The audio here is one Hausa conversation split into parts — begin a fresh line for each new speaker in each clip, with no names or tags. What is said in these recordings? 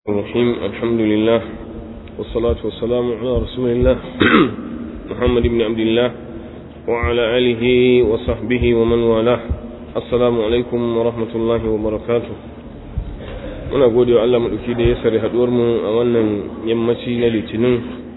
الرحيم الحمد لله والصلاة والسلام على رسول الله محمد بن عبد الله وعلى آله وصحبه ومن والاه السلام عليكم ورحمة الله وبركاته muna gode wa Allah maɗauki da ya sare haɗuwarmu a wannan yammaci na litinin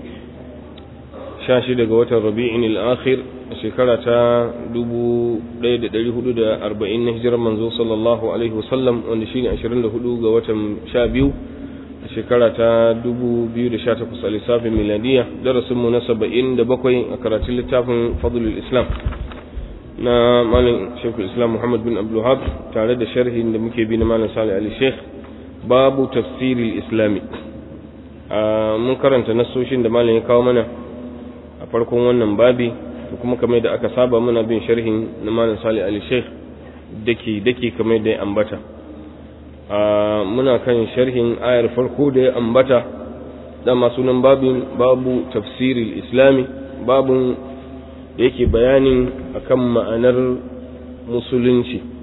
16 ga watan rabi'in al-akhir a shekara ta 1440 na hijirar manzo sallallahu alaihi wasallam wanda shine 24 ga watan 12 a shekara ta 2018 a lissafin miladiya darasinmu na 77 a karatun littafin fadlul islam na malin shekul islam muhammad bin abdullahab tare da sharhin da muke bi na malin salih ali sheikh babu tafsiril islami mun karanta nasoshin da malin ya kawo mana a farkon wannan babi da kuma kamar da aka saba muna bin sharhin na malin salih ali sheikh dake dake kamar da ya ambata muna kan sharhin ayar farko da ya ambata dama sunan babin babu tafsiril islami babun da yake bayanin akan ma'anar musulunci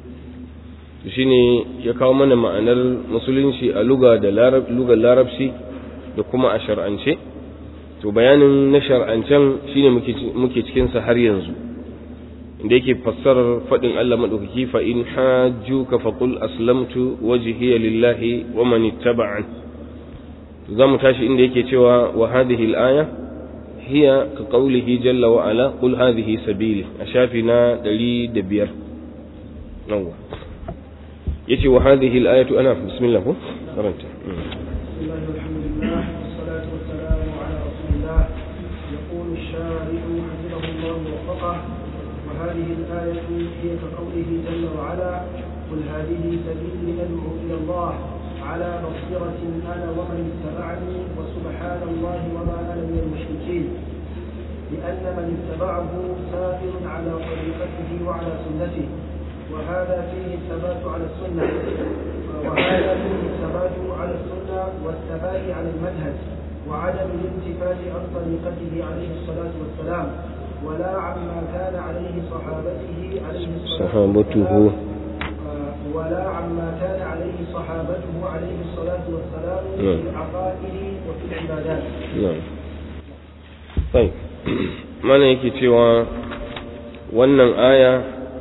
shine ya kawo mana ma'anar musulunci a luga da lugar larabci da kuma a shar'ance to bayanin na shar'ancen shine muke cikinsa har yanzu da yake fassarar faɗin Allah maɗaukaki fa in hajjuka faqul aslamtu wajhiya lillahi wa man ittaba'an za mu tashi inda yake cewa wa hadhihi al-aya hiya ka qawlihi jalla wa ala qul hadhihi sabili a shafi na 105 yawa yace wa hadhihi al-ayatu ana bismillah ko karanta
هذه الآية هي كقوله جل وعلا قل هذه سبيلي أدعو إلى الله على بصيرة أنا ومن اتبعني وسبحان الله وما أنا من المشركين لأن من اتبعه سائر على طريقته وعلى سنته وهذا فيه الثبات على السنة وهذا فيه الثبات على السنة والثبات على المنهج وعدم الالتفات عن طريقته عليه الصلاة والسلام ولا عما كان عليه صحابته عليه
صحابته
ولا عما كان عليه صحابته عليه الصلاة والسلام
نعم.
في العقائد وفي العبادات
na'am طيب mana yake cewa wannan aya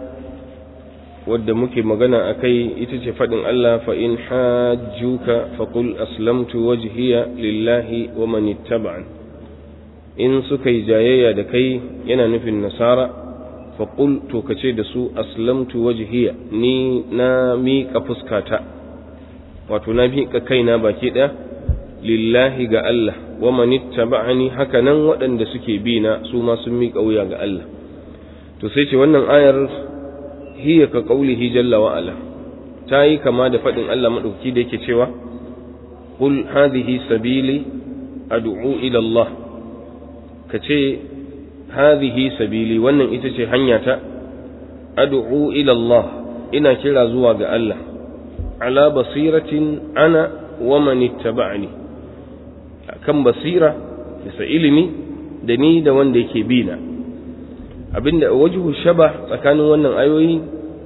wadda muke magana a kai ita ce faɗin Allah fa in hajjuka faqul aslamtu wajhiya lillahi wa man ittaba'an in suka yi jayayya da kai yana nufin nasara faqul to kace da su aslamtu wajhiya ni na miƙa fuskata wato na miƙa kaina baki ɗaya lillahi ga Allah wa man ittaba'ani haka nan waɗanda suke bi na su ma sun miƙa wuya ga Allah to sai ce wannan ayar hiya ka qaulihi jalla wa ala ta yi kama da faɗin Allah madauki da yake cewa qul hadhihi sabili ad'u ila Allah kace hadhihi sabili wannan ita ce hanyata ad'u ila Allah ina kira zuwa ga Allah ala basiratin ana wa man ittaba'ani kan basira bisa ilimi da ni da wanda yake bi na abinda wajhu shaba tsakanin wannan ayoyi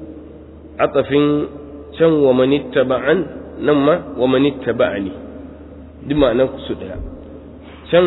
atafin can wa man ittaba'an nan ma wa man ittaba'ani duk ma'anar su daya can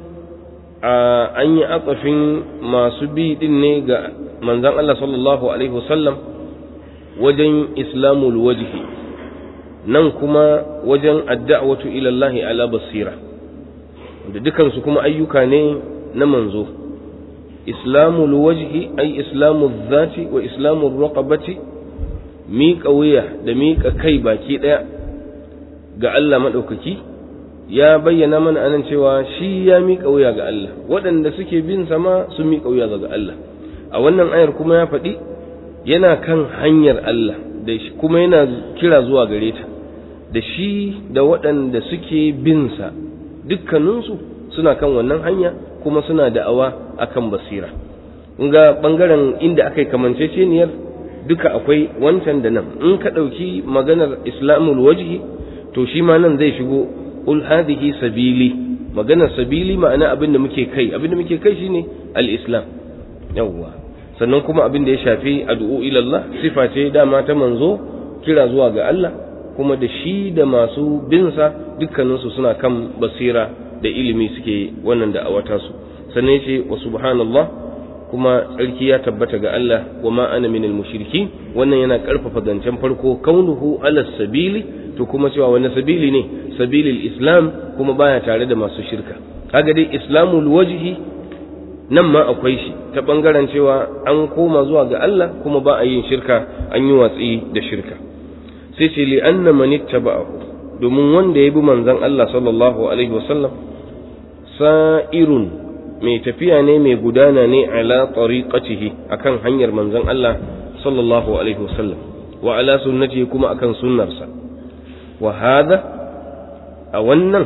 an yi atafin masu bi din ne ga manzon Allah sallallahu alaihi wasallam wajen islamul wajhi nan kuma wajen adda'watu ila Allah ala basira da dukansu kuma ayyuka ne na manzo islamul wajhi ay islamul zati wa islamul raqabati miƙa wuya da miƙa kai baki ɗaya ga Allah maɗaukaki ya bayyana mana anan cewa shi ya miƙa wuya ga Allah waɗanda suke bin sama sun miƙa wuya ga Allah a wannan ayar kuma ya faɗi yana kan hanyar Allah da kuma yana kira zuwa gare ta da shi da waɗanda suke bin sa dukkaninsu suna kan wannan hanya kuma suna da'awa akan basira ga bangaren inda aka yi kamanceceniyar duka akwai wancan da nan in ka ɗauki maganar islamul wajhi to shi ma nan zai shigo ul hadhihi sabili maganar sabili ma'ana abin da muke kai abin da muke kai shine al-islam yawwa sannan kuma abin da ya shafi addu'o ila Allah sifa ce dama ta manzo kira zuwa ga Allah kuma da shi da masu binsa dukkaninsu suna kan basira da ilimi suke wannan da awata su sannan ce wa subhanallah kuma tsarki ya tabbata ga Allah wa ma ana minal mushriki wannan yana karfafa zancen farko kaunuhu ala sabili to kuma cewa wani sabili ne sabilil islam kuma baya tare da masu shirka kaga dai islamul wajhi nan ma akwai shi ta bangaren cewa an koma zuwa ga Allah kuma ba a yin shirka an yi watsi da shirka sai ce li anna man ittaba'ahu domin wanda ya bi manzon Allah sallallahu alaihi wasallam sa'irun mai tafiya ne mai gudana ne ala tariqatihi akan hanyar manzon Allah sallallahu alaihi wasallam wa ala sunnatihi kuma akan sunnarsa wa hada a wannan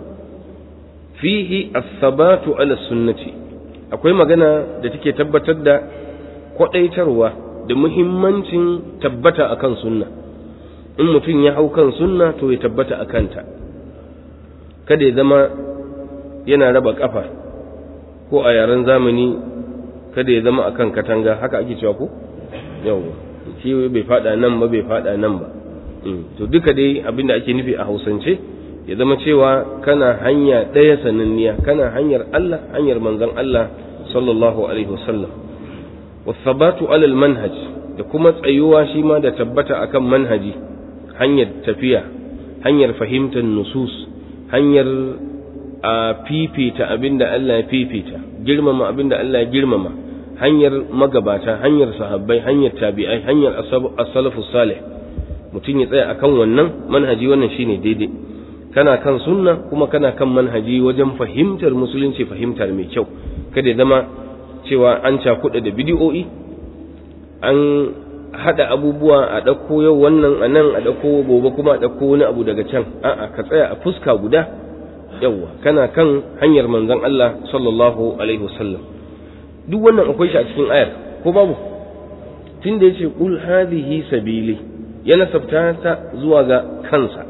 fihi as-sabatu ala sunnati akwai magana da take tabbatar da kwadaitarwa da muhimmancin tabbata akan sunna in mutum ya hau kan sunna to ya tabbata a kanta kada ya zama yana raba kafa ko a yaren zamani kada ya zama akan katanga haka ake cewa ko yawa shi bai fada nan ba bai fada nan ba to duka dai abinda ake nufi a hausance ya zama cewa kana hanya ɗaya sananniya kana hanyar Allah hanyar manzon Allah sallallahu alaihi wasallam wasabatu alal manhaj da kuma tsayuwa shi ma da tabbata akan manhaji hanyar tafiya hanyar fahimtar nusus hanyar a fifita abinda Allah ya fifita girmama abinda Allah ya girmama hanyar magabata hanyar sahabbai hanyar tabi'ai hanyar as-salafus salih mutum ya tsaya akan wannan manhaji wannan shine daidai kana kan sunna kuma kana kan manhaji wajen fahimtar musulunci fahimtar mai kyau kada ya zama cewa an cakuɗa da bidiyo'i an haɗa abubuwa a ɗauko yau wannan a nan a ɗauko gobe kuma a ɗauko wani abu daga can a'a ka tsaya a fuska guda yawwa kana kan hanyar manzon Allah sallallahu alaihi wasallam duk wannan akwai shi a cikin ayar ko babu tun da yace qul hadhihi sabili ya nasabta ta zuwa ga kansa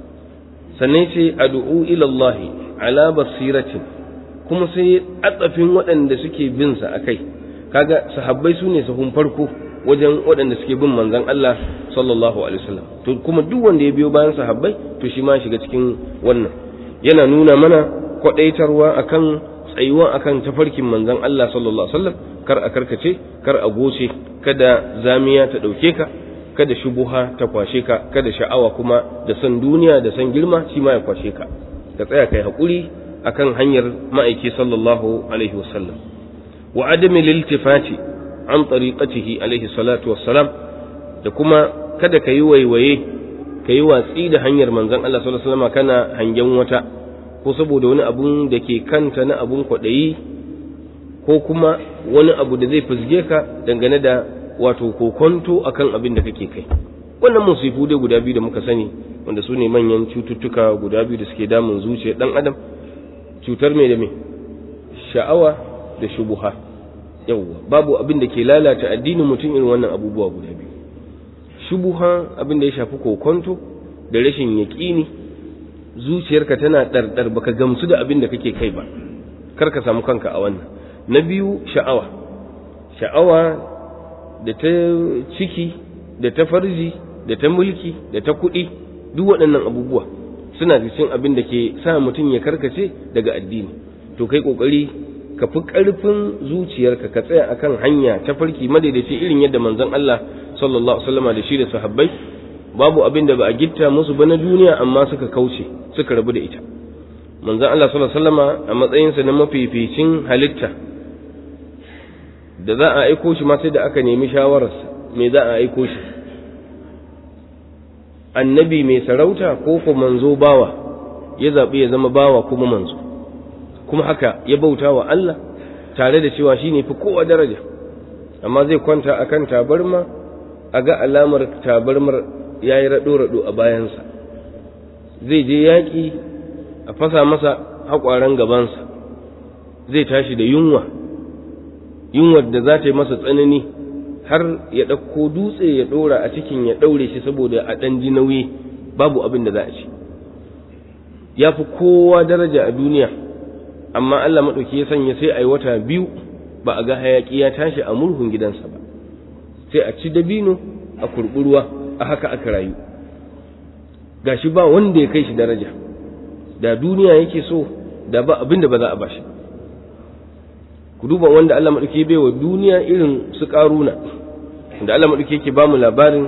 sannan ce ad'u ila Allah ala basiratin kuma sai atsafin waɗanda suke bin sa akai kaga sahabbai su ne sahun farko wajen waɗanda suke bin manzon Allah sallallahu alaihi wasallam to kuma duk wanda ya biyo bayan sahabbai to shi ma shiga cikin wannan yana nuna mana kwadaitarwa akan tsayuwa akan tafarkin manzon Allah sallallahu alaihi wasallam kar a karkace kar a goce kada zamiya ta dauke ka kada shubuha ta kwashe ka kada sha'awa kuma da san duniya da san girma shi ma ya kwashe ka ka tsaya kai hakuri akan hanyar ma'aiki sallallahu alaihi wasallam wa adami liltifati an tariqatihi alaihi salatu wassalam da kuma kada ka yi waiwaye ka yi watsi da hanyar manzon Allah sallallahu alaihi wasallam kana hangen wata ko saboda wani abun da ke kanta na abun kwaɗayi ko kuma wani abu da zai fizge ka dangane da wato kokonto akan abin da kake kai wannan musifu dai guda biyu da muka sani wanda su ne manyan cututtuka guda biyu da suke damun zuciyar dan adam cutar mai da mai sha'awa da shubuha yawwa babu abin da ke lalata addinin mutum irin wannan abubuwa guda biyu shubuha abin da ya shafi kokonto da rashin yaƙini zuciyarka tana ɗarɗar baka gamsu da abin da kake kai ba kar ka samu kanka a wannan na biyu sha'awa sha'awa da ta ciki da ta farji da ta mulki da ta kuɗi duk waɗannan abubuwa suna cikin abin da ke sa mutum ya karkace daga addini to kai kokari ka fi ƙarfin zuciyarka ka tsaya akan hanya ta farki madaidaici irin yadda manzon Allah sallallahu alaihi wasallam da shi da sahabbai babu abin da ba a gitta musu ba na duniya amma suka kauce suka rabu da ita manzon Allah sallallahu alaihi wasallama a matsayinsa na mafificin halitta da za a aiko shi ma sai da aka nemi shawararsa me za a aiko shi annabi mai sarauta ko ko manzo bawa ya zaɓi ya zama bawa kuma manzo kuma haka ya bauta wa Allah tare da cewa shi ne fi kowa daraja amma zai kwanta akan tabarma a ga alamar tabarmar ya yi raɗo-raɗo a bayansa zai je yaƙi a fasa masa haƙwaren gabansa zai tashi da yunwa yunwar da za ta yi masa tsanani har ya ɗauko dutse ya ɗora a cikin ya ɗaure shi saboda a ɗan ji nauyi babu abin da za a ci ya fi kowa daraja a duniya amma Allah maɗauki ya sanya sai a yi wata biyu ba a ga hayaƙi ya tashi a murhun gidansa ba sai a ci dabino a kurɓurwa a haka aka rayu gashi ba wanda ya kai shi daraja da duniya yake so da ba abin da ba za a bashi ku duba wanda Allah maɗauki bai wa duniya irin su ƙaruna da Allah maɗauki yake ba mu labarin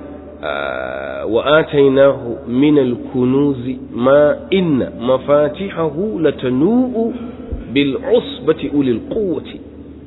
wa atainahu min al-kunuzi ma inna mafatihahu latanu'u bil usbati ulil quwwati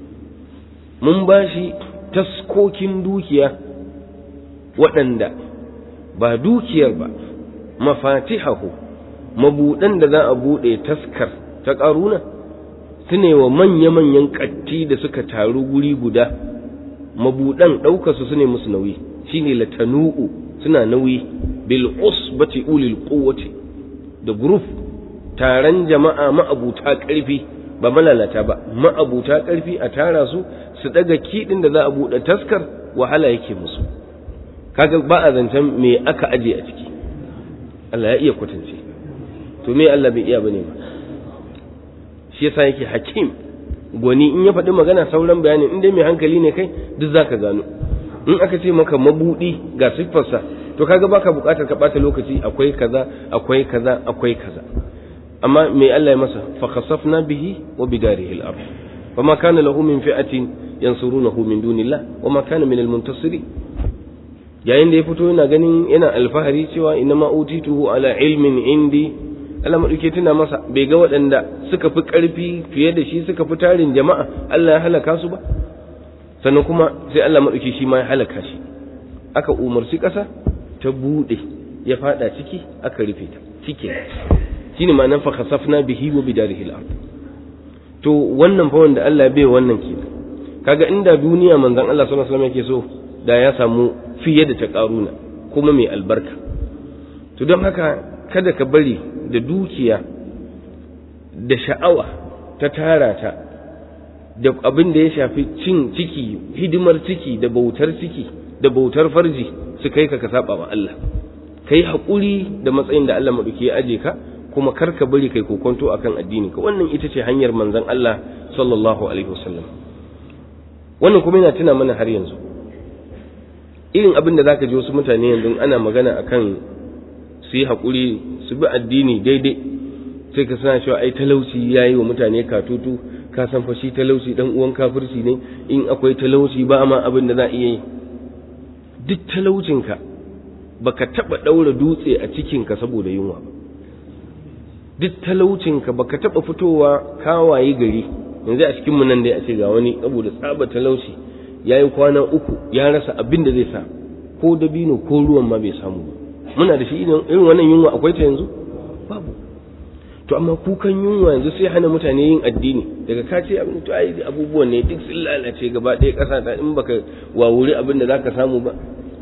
mun bashi taskokin dukiya waɗanda ba dukiyar ba mafatihahu mabuɗan da za a buɗe taskar ta ƙaruna su ne wa manya-manyan ƙatti da suka taru guri guda mabuɗan ɗaukarsu su ne musu nauyi shine latanu'u suna nauyi bil usbati ulil quwwati da group taron jama'a ma'abuta ƙarfi ba malalata ba ma'abuta ƙarfi a tara su su daga kiɗin da za a buɗe taskar wahala yake musu kaga ba a zancen me aka aje a ciki Allah ya iya kwatance to me Allah bai iya bane ba shi yasa yake hakim gwani in ya faɗi magana sauran bayani in dai mai hankali ne kai duk zaka gano in aka ce maka mabudi ga siffarsa to kaga baka buƙatar ka ɓata lokaci akwai kaza akwai kaza akwai kaza amma me Allah ya masa fa khasafna bihi wa bidarihi al-ard fama kana lahu min fi'atin yansurunahu min dunillah wa ma kana min al-muntasirin yayin da ya fito yana ganin yana alfahari cewa inna ma utituhu ala ilmin indi Allah maɗauke tuna masa bai ga waɗanda suka fi ƙarfi fiye da shi suka fi tarin jama'a Allah ya halaka su ba sannan kuma sai Allah maɗauke shi ma ya halaka shi aka umarci ƙasa ta buɗe ya faɗa ciki aka rufe ta cike shine ma'anar fa khasafna bihi wa bidarihi al-ard to wannan fa wanda Allah bai wannan ke kaga inda duniya manzon Allah sallallahu alaihi wasallam yake so da ya samu fiye da ta ƙaruna kuma mai albarka to don haka kada ka bari da dukiya da sha'awa ta tara ta da abin da ya shafi cin ciki hidimar ciki da bautar ciki da bautar farji su kai ka ka saba wa Allah kai haƙuri da matsayin da Allah maɗauki ya aje ka kuma kar ka bari kai kokonto akan addini ka wannan ita ce hanyar manzon Allah sallallahu alaihi wasallam wannan kuma yana tuna mana har yanzu irin abin da zaka ji wasu mutane yanzu ana magana akan su yi haƙuri su bi addini daidai sai ka sana cewa ai talauci ya yi wa mutane katutu ka san fa shi talauci dan uwan kafirci ne in akwai talauci ba ma abin da za a iya yi duk talaucinka baka taba daura dutse a cikinka saboda yunwa ba duk talaucinka baka taba fitowa kawaye gari yanzu a cikin mu nan dai a ce ga wani saboda tsaba talauci yayi kwana uku ya rasa abin da zai sa ko dabino ko ruwan ma bai samu ba muna da shi irin wannan yunwa akwai ta yanzu babu to amma kukan yunwa yanzu sai hana mutane yin addini daga ka ce abin to ai abubuwan ne duk sun lalace gaba ɗaya ƙasa ta in baka wawuri abin da zaka samu ba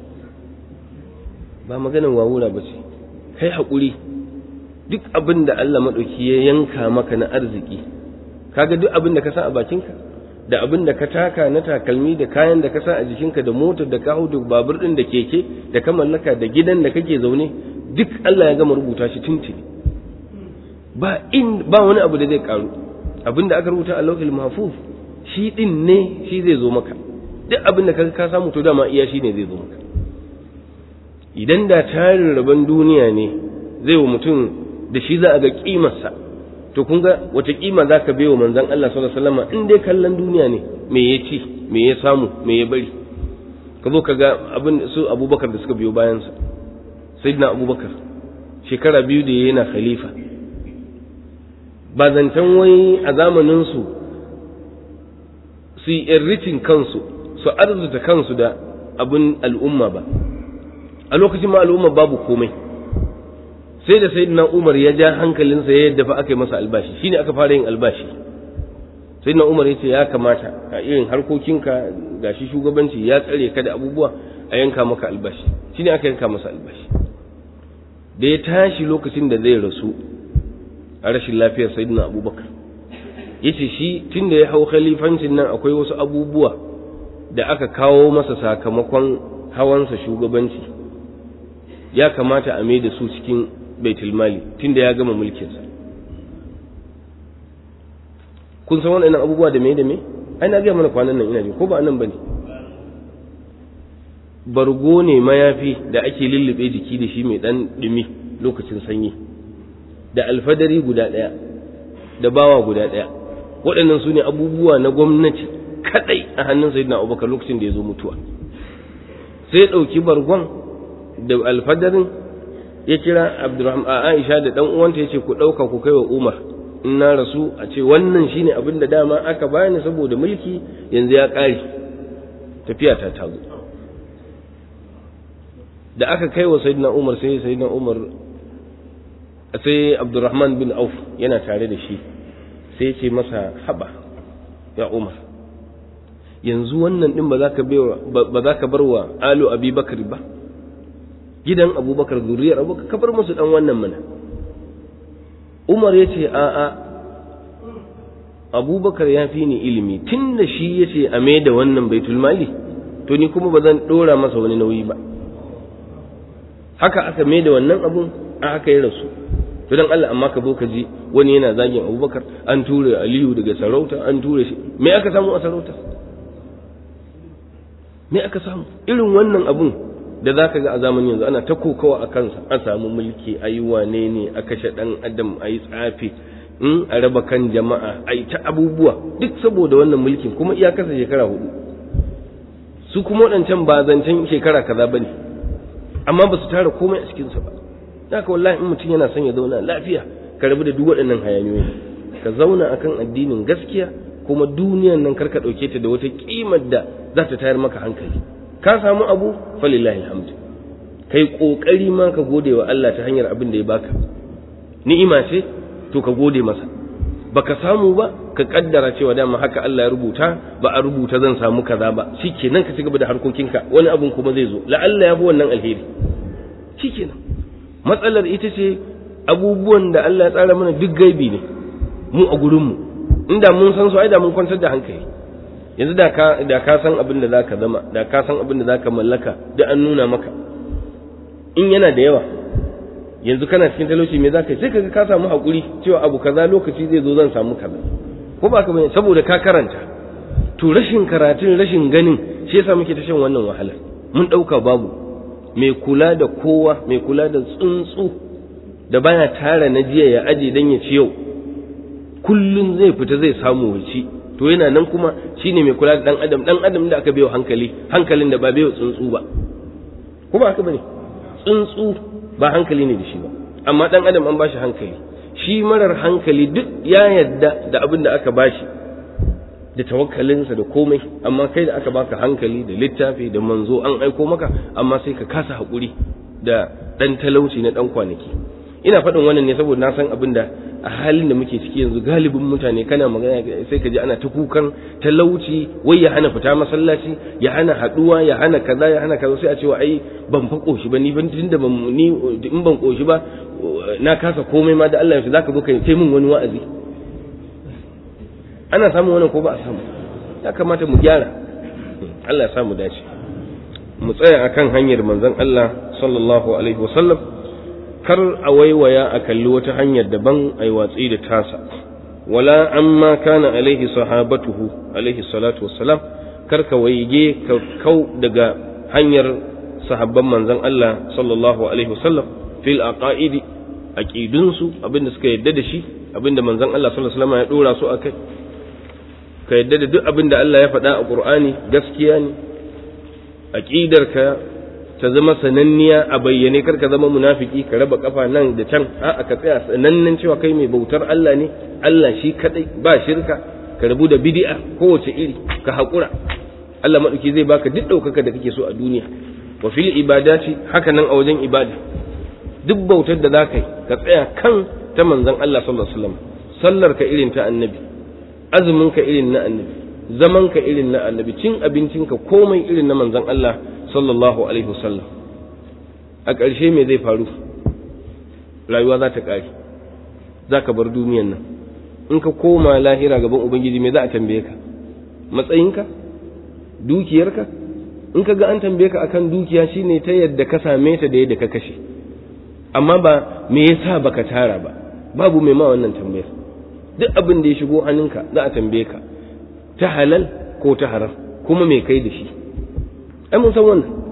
ba maganar wawura ba ce kai haƙuri duk abin da Allah maɗauki ya yanka maka na arziki kaga duk abin da ka sa a bakinka da abin da ka taka na takalmi da kayan da ka sa a jikinka da motar da ka hau da babur ɗin da keke da ka mallaka da gidan da kake zaune duk Allah ya gama rubuta shi tuntuni ba in ba wani abu da zai karu abin da aka rubuta a lauhil mahfuz shi din ne shi zai zo maka duk abin da ka samu to dama iya shi ne zai zo maka idan da tarin rabon duniya ne zai wa mutum da shi za a ga kimarsa to kun ga wata kima za ka bai wa manzan Allah sallallahu alaihi wasallam in dai kallon duniya ne me ya ci me ya samu me ya bari ka zo ka ga abin su abubakar da suka biyo bayansa sayyidina abubakar shekara biyu da yana khalifa ba zancen wai a zamaninsu su yi enriching kansu su arzuta kansu da abin al'umma ba a lokacin ma al'umma babu komai sai da sayyidina Umar ya ja hankalinsa ya yadda fa aka yi masa albashi shine aka fara yin albashi sayyidina Umar yace ya kamata a irin harkokinka gashi shugabanci ya tsare ka da abubuwa a yanka maka albashi shine aka yanka masa albashi da ya tashi lokacin da zai rasu a rashin lafiyar sayyidina Abubakar yace shi tunda ya hau khalifancin nan akwai wasu abubuwa da aka kawo masa sakamakon hawansa shugabanci ya kamata a mai da su cikin baitul mali tunda ya gama mulkinsa kun san waɗannan abubuwa da me da me ai na gaya mana kwanan nan ina ji ko ba nan bane bargo ne mayafi da ake lullube jiki da shi mai ɗan ɗumi lokacin sanyi da alfadari guda ɗaya da bawa guda ɗaya waɗannan su ne abubuwa na gwamnati kaɗai a hannun sayyidina abubakar lokacin da ya zo mutuwa sai ya ɗauki bargon da alfadarin ya kira abdurrahman aisha da ɗan uwanta ya ce ku ɗauka ku kai wa umar in na rasu a ce wannan shine abin da dama aka bani saboda mulki yanzu ya ƙare tafiya ta tazo da aka kai wa sayyidina umar sai sayyidina umar sai abdurrahman bin auf yana tare da shi sai ce masa haba ya umar yanzu wannan din ba za ka ba za ka bar wa alu abubakar ba gidan abubakar zuriyar abubakar ka bar musu dan wannan mana umar ya ce a'a abubakar ya fi ni ilimi tun da shi ya ce a da wannan baitul mali to ni kuma ba zan dora masa wani nauyi ba haka aka mai da wannan abun a haka ya rasu to dan Allah amma ka zo ka ji wani yana zagin abubakar an ture aliyu daga sarauta an ture shi me aka samu a sarauta me aka samu irin wannan abun da za ka ga a zamanin yanzu ana ta kokawa a kansa an samu mulki a yi wane ne a kashe ɗan adam a yi tsafi in a raba kan jama'a a yi ta abubuwa duk saboda wannan mulkin kuma iya kasa shekara hudu su kuma waɗancan ba zancen shekara kaza ba ne amma ba su tara komai a cikinsa ba haka wallahi in mutum yana son ya zauna lafiya ka rabu da duk waɗannan hayaniyoyi ka zauna akan addinin gaskiya kuma duniyan nan karka ɗauke ta da wata ƙimar da za ta tayar maka hankali ka samu abu falillahi alhamdu kai kokari ma ka gode wa Allah ta hanyar abin da ya baka ni'ima ce to ka gode masa baka samu ba ka kaddara cewa dama haka Allah ya rubuta ba a rubuta zan samu kaza ba shikenan ka cigaba da harkokinka wani abun kuma zai zo la'alla ya fi wannan alheri shikenan matsalar ita ce abubuwan da Allah ya tsara mana duk gaibi ne mu a gurinmu inda mun san su ai da mun kwantar da hankali yanzu da ka da ka san abin da zaka zama da ka san abin da zaka mallaka da an nuna maka in yana da yawa yanzu kana cikin talauci me zaka yi sai kaga ka samu hakuri cewa abu kaza lokaci zai zo zan samu kaza ko ba ka bane saboda ka karanta to rashin karatun rashin ganin shi yasa muke ta shan wannan wahala mun dauka babu mai kula da kowa mai kula da tsuntsu da baya tara na jiya ya aje dan ya ci yau kullun zai fita zai samu wuci to yana nan kuma shine mai kula da dan adam dan adam da aka bayo hankali hankalin da ba bayo tsuntsu ba ko ba haka bane tsuntsu ba hankali ne da shi ba amma dan adam an bashi hankali shi marar hankali duk ya yadda da abin da aka bashi da tawakkalinsa da komai amma kai da aka baka hankali da littafi da manzo an aiko maka amma sai ka kasa haƙuri da ɗan talauci na ɗan kwanaki ina faɗin wannan ne saboda na san abin da a halin da muke ciki yanzu galibin mutane kana magana sai ka ji ana ta kukan talauci wai ya hana fita masallaci ya hana haɗuwa ya hana kaza ya hana kaza sai a cewa ai ban fa koshi ba ni ban tunda ban ni in ban koshi ba na kasa komai ma da Allah ya zaka zo kai min wani wa'azi ana samun wannan ko ba a samu ya kamata mu gyara Allah ya samu dace mu tsaya akan hanyar manzon Allah sallallahu alaihi wasallam kar a waiwaya a kalli wata hanyar daban ai watsi da tasa wala amma kana alaihi sahabatuhu alaihi salatu wassalam kar ka waige ka kau daga hanyar sahabban manzon Allah sallallahu alaihi wasallam fil aqaidi aqidunsu abinda suka yadda da shi abinda manzon Allah sallallahu alaihi wasallam ya dora su akai ka yadda da duk abin da Allah ya faɗa a ƙur'ani gaskiya ne aƙidarka ta zama sananniya a bayyane kar ka zama munafiki ka raba kafa nan da can a'a ka tsaya sanannen cewa kai mai bautar Allah ne Allah shi kadai ba shirka ka rabu da bid'a kowace iri ka haƙura Allah maɗauki zai baka duk ɗaukaka da kake so a duniya wa fil ibadati haka nan a wajen ibada duk bautar da za ka yi ka tsaya kan ta manzon Allah sallallahu alaihi wasallam sallar ka irin ta annabi azumin ka irin na annabi zaman ka irin na annabi cin abincin ka komai irin na manzon Allah sallallahu alaihi wasallam a ƙarshe me zai faru rayuwa za ta ƙare za ka bar duniyan nan in ka koma lahira gaban ubangiji me za a tambaye ka matsayinka dukiyarka in ka ga an tambaye ka akan dukiya shine ta yadda ka same ta da yadda ka kashe amma ba me yasa baka tara ba babu mai ma wannan tambayar duk abin da ya shigo hannunka za a tambaye ka ta halal ko ta haram kuma me kai da shi ai mun san wannan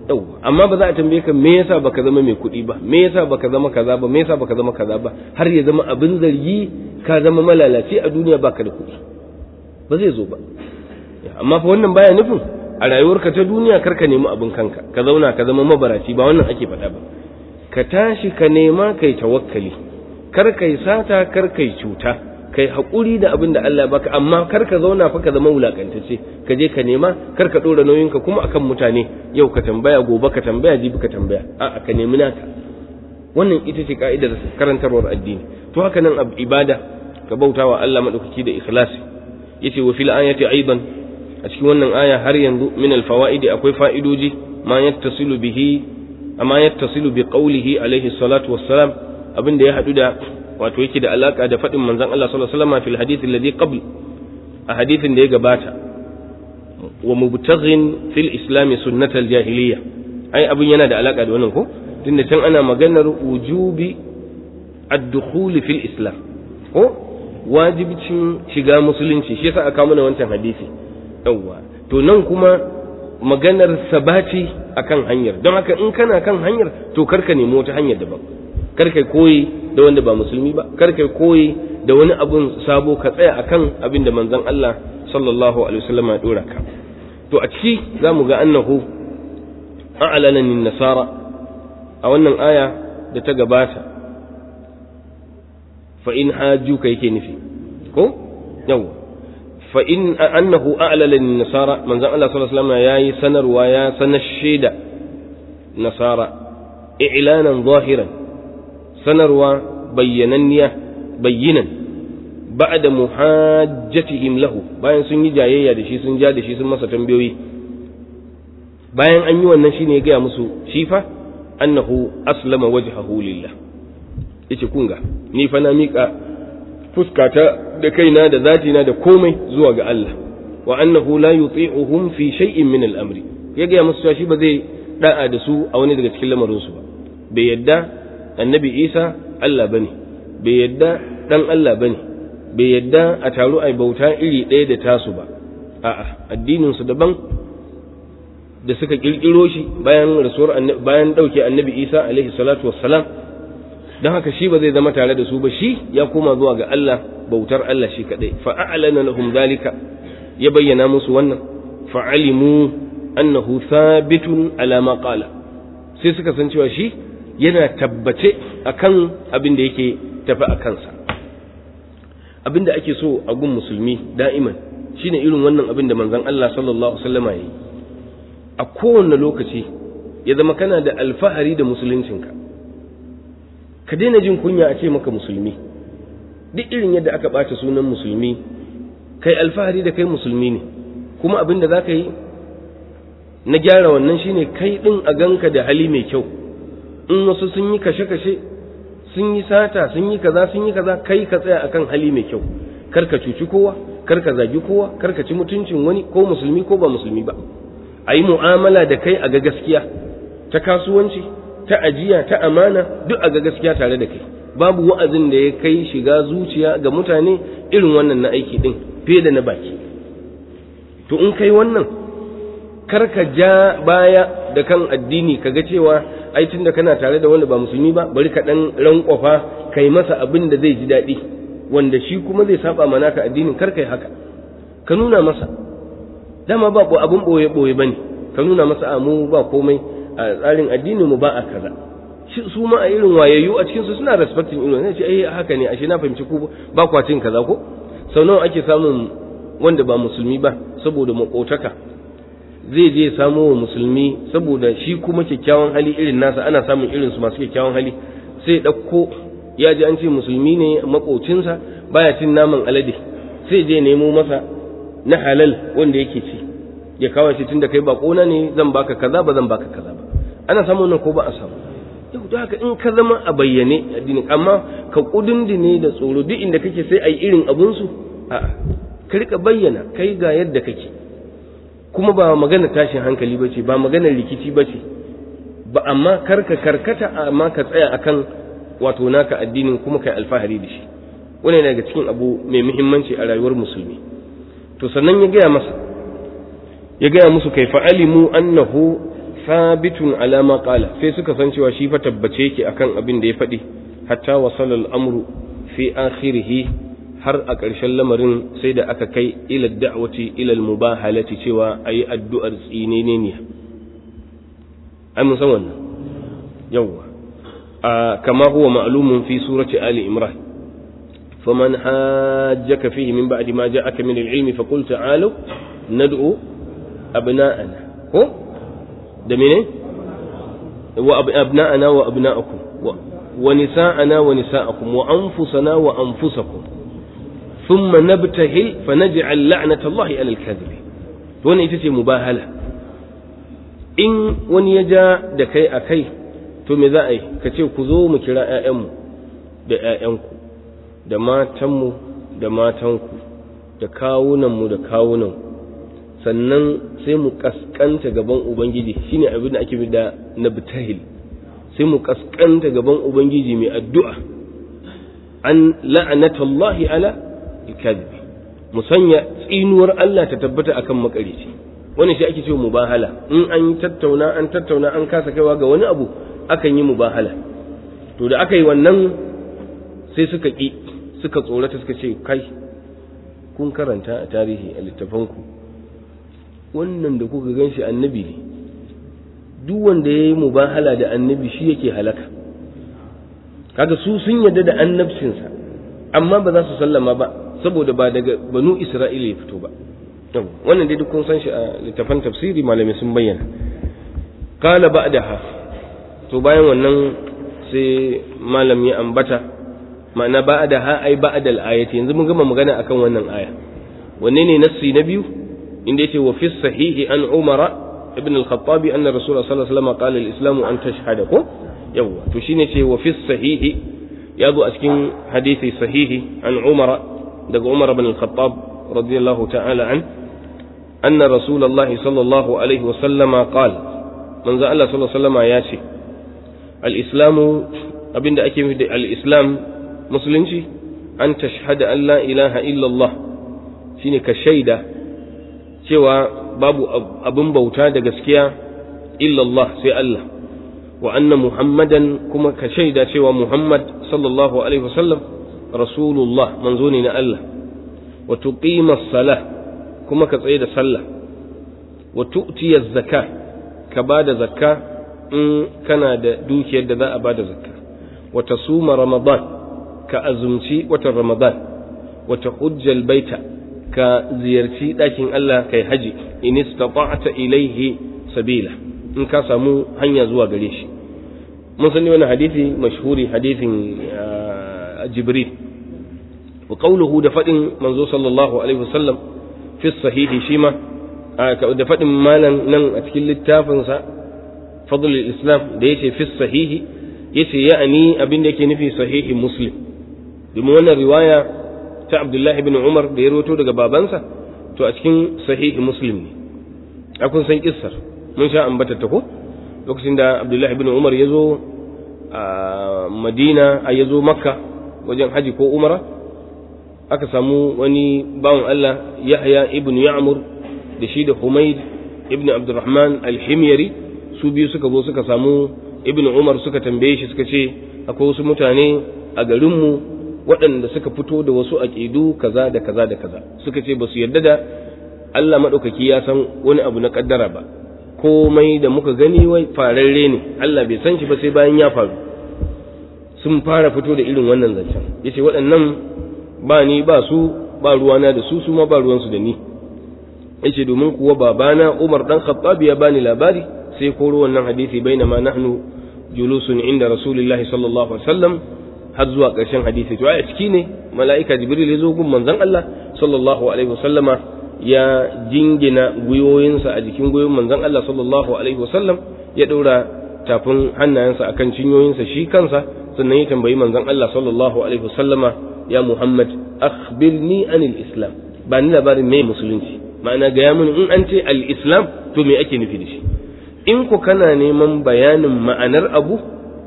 yau amma ba za a tambaye ka me yasa baka zama mai kuɗi ba me yasa baka zama kaza ba me yasa baka zama kaza ba har ya zama abin zargi ka zama malalaci a duniya baka da kuɗi ba zai zo ba amma fa wannan baya nufin a rayuwarka ta duniya kar ka nemi abin kanka ka zauna ka zama mabaraci ba wannan ake faɗa ba ka tashi ka nema kai tawakkali kar kai sata kar kai cuta kai haƙuri da abin da Allah baka amma kar ka zauna fa ka zama wulakantacce ka je ka nema kar ka ɗora nauyinka kuma akan mutane yau ka tambaya gobe ka tambaya jibi ka tambaya a'a ka nemi naka wannan ita ce ka'idar karantarwar addini to haka nan ibada ka bautawa Allah madaukaki da ikhlasi yace wa fil ayati aidan a cikin wannan aya har yanzu min al fawaidi akwai fa'idoji ma yattasilu bihi amma yattasilu bi qawlihi alaihi salatu wassalam abin da ya hadu da wato yake da alaka da faɗin manzon Allah sallallahu alaihi wasallam fil hadith alladhi qabl a hadithin da ya gabata wa mubtaghin fil islam sunnatal jahiliya ai abin yana da alaka da wannan ko tunda can ana maganar wujubi ad-dukhul fil islam ko wajibcin shiga musulunci shi yasa aka mana wancan hadisi yawwa to nan kuma maganar sabati akan hanyar don haka in kana kan hanyar to karka nemi wata hanyar daban karka koyi da wanda ba musulmi ba karka koyi da wani abun sabo ka tsaya akan abin da manzon Allah sallallahu alaihi wasallam ya dora ka to a ciki zamu ga annahu a'lana lin nasara a wannan aya da ta gabata fa in hajjuka yake nufi ko yawa fa in annahu a'lana lin nasara manzon Allah sallallahu alaihi wasallam yayi sanarwa ya sanar shaida nasara i'lanan zahiran sanarwa bayyananniya bayyinan ba'da muhajjatihim lahu bayan sun yi jayayya da shi sun ja da shi sun masa tambayoyi bayan an yi wannan shine ya gaya musu shi fa annahu aslama wajhahu lillah yace kun ga ni fa na mika fuskata da kaina da zatina da komai zuwa ga Allah wa annahu la yuti'uhum fi shay'in min al-amri ya gaya musu shi ba zai da'a da su a wani daga cikin lamarin su ba bai yadda annabi Isa Allah bane bai yadda dan Allah bane bai yadda a taru ai bauta iri ɗaya da tasu ba a'a addinin su daban da suka kirkiro shi bayan rasuwar bayan dauke annabi Isa alaihi salatu wassalam dan haka shi ba zai zama tare da su ba shi ya koma zuwa ga Allah bautar Allah shi kadai fa a'lana lahum dalika ya bayyana musu wannan fa alimu annahu thabitun ala ma qala sai suka san cewa shi yana tabbace akan abin da yake tafi a kansa abin da ake so a gun musulmi da'iman shine irin wannan abin da manzon Allah sallallahu alaihi wasallam yayi a kowane lokaci ya zama kana da alfahari da musuluncinka ka daina jin kunya a ce maka musulmi duk irin yadda aka ɓata sunan musulmi kai alfahari da kai musulmi ne kuma abin da za ka yi na gyara wannan shine kai ɗin a ganka da hali mai kyau in wasu sun yi kashe-kashe sun yi sata sun yi kaza sun yi kaza kai ka tsaya akan hali mai kyau kar ka cuci kowa kar ka zagi kowa kar ka ci mutuncin wani ko musulmi ko ba musulmi ba a yi mu'amala da kai a ga gaskiya ta kasuwanci ta ajiya ta amana duk a ga gaskiya tare da kai babu wa'azin da ya kai shiga zuciya ga mutane irin wannan na aiki din fiye da na baki to in kai wannan kar ka ja baya da kan addini ka ga cewa ai tunda kana tare da wanda ba musulmi ba bari ka dan rankwafa kai masa abin da zai ji daɗi wanda shi kuma zai saba mana ka addinin kar kai haka ka nuna masa dama ba abun boye boye bane ka nuna masa a mu ba komai a tsarin addinin mu ba a kaza su ma a irin wayayyu a cikin su suna respecting irin ne ce ai haka ne ashe na fahimci ku ba kwatin kaza ko sau nawa ake samun wanda ba musulmi ba saboda makotaka zai je samo wa musulmi saboda shi kuma kyakkyawan hali irin nasa ana samun irin su masu kyakkyawan hali sai ɗauko ya ji an ce musulmi ne makocinsa baya cin naman alade sai je nemo masa na halal wanda yake ci ya kawo shi tunda kai bakona ne zan baka kaza ba zan baka kaza ba ana samu nan ko ba a samu yau da haka in ka zama a bayyane addini amma ka kudindine da tsoro duk inda kake sai ai irin abun su a'a ka rika bayyana kai ga yadda kake kuma ba magana tashin hankali bace ba magana rikici bace ba amma karka karkata amma ka tsaya akan wato naka addinin kuma kai alfahari da shi wannan daga cikin abu mai muhimmanci a rayuwar musulmi to sannan ya gaya masa ya gaya musu kai fa'alimu annahu thabitun ala ma qala sai suka san cewa shi fa tabbace yake akan abin da ya faɗi hatta wasala al-amru fi akhirih har a ƙarshen lamarin sai da aka kai ila da'wati ila al-mubahalati cewa ayi addu'ar tsinene ne ai mun san wannan yawa kama huwa ma'lumun fi surati ali imran فمن حاجك فيه من بعد ما جاءك من العلم فقل تعالوا ندعو أبناءنا هو ده منين وأبناءنا وأبناءكم ونساءنا ونساءكم وأنفسنا وأنفسكم ثم نبتهل فنجعل لعنة الله على الكاذب وانا يتسي مباهلة إن وني يجا دكي أكي to me za a yi ka ce ku zo mu kira 'ya'yanmu da 'ya'yanku da matanmu da matanku da kawunanmu da kawunanku sannan sai mu kaskanta gaban ubangiji shine abin da ake da nabtahil sai mu kaskanta gaban ubangiji mai addu'a an la'anatallahi ala alkadhibi mu sanya tsinuwar Allah ta tabbata akan makarici wani shi ake cewa mubahala in an tattauna an tattauna an kasa kaiwa ga wani abu akan yi mubahala to da aka yi wannan sai suka ƙi suka tsorata suka ce kai kun karanta a tarihi a littafanku wannan da kuka gan shi annabi ne duk wanda ya yi mubahala da annabi shi yake halaka kaga su sun yarda da annabcinsa amma ba za su sallama ba saboda ba daga banu isra'ila ya fito ba wannan dai duk kun san shi a littafan tafsiri malamai sun bayyana qala ba'daha to bayan wannan sai malam ya ambata ma'ana ba'daha ai ba'dal ayati yanzu mun gama magana akan wannan aya wanne ne nassi na biyu inda yace wa fi sahihi an umara ibn al-khattab anna rasul sallallahu alaihi wasallam qala al-islamu an tashhada ko yawa to shine ce wa fi sahihi ya zo a cikin hadisi sahihi an umara daga umar ibn al-khattab radiyallahu ta'ala an anna rasulullah sallallahu alaihi wasallam qala manzo Allah sallallahu alaihi wasallam ya ce al-islamu abinda ake nufi da al-islam musulunci an tashhada an la ilaha illallah shine ka shaida cewa babu abin bauta da gaskiya illallah sai Allah wa anna muhammadan kuma ka shaida cewa muhammad sallallahu alaihi wasallam rasulullah manzo ne na Allah wa tuqima salah kuma ka tsaye da sallah wa tu'tiya zakka ka bada zakka in kana da dukiyar da za a bada zakka wa tasuma ramadan ka azumci watan ramadan wa tahujjal baita ka ziyarci ɗakin Allah kai haji in istata'ta ilaihi sabila in ka samu hanya zuwa gare shi mun sani wani hadisi mashhuri hadisin jibril wa qawluhu da fadin manzo sallallahu alaihi wasallam fi sahihi shima da fadin malan nan a cikin littafin sa fadlul islam da yace fi sahihi yace ya'ani abin da yake nufi sahihi muslim domin wannan riwaya ta Abdullahi bin Umar da ya roto daga babansa to a cikin sahihi Muslim ne a kun san kissar mun sha ambata ta ko lokacin da Abdullahi bin Umar ya zo a Madina a ya zo Makka wajen haji ko Umara aka samu wani bawan Allah Yahya ibn Ya'mur da shi da Humayd ibn Abdurrahman al-Himyari su biyu suka zo suka samu ibn Umar suka tambaye shi suka ce akwai wasu mutane a garinmu waɗanda suka fito da wasu aƙidu kaza da kaza da kaza suka ce ba su yarda da Allah maɗaukaki ya san wani abu na ƙaddara ba komai da muka gani wai fararre ne Allah bai san shi ba sai bayan ya faru sun fara fito da irin wannan zancen yace waɗannan ba ni ba su ba ruwana da su su ma ba ruwansu da ni yace domin kuwa babana Umar dan Khattab ya bani labari sai koro wannan hadisi bainama nahnu julusun inda Rasulullahi sallallahu alaihi wasallam har zuwa ƙarshen hadisi to a ciki ne mala'ika jibril ya zo gun manzon Allah sallallahu alaihi wasallama ya jingina gwiwoyinsa a jikin gwiwoyin manzon Allah sallallahu alaihi wasallam ya ɗaura tafin hannayensa akan cinyoyinsa shi kansa sannan ya tambayi manzon Allah sallallahu alaihi wasallama ya Muhammad akhbirni anil islam ba ni labarin me musulunci ma'ana ga mun in an ce al-islam to me ake nufi da shi in ku kana neman bayanin ma'anar abu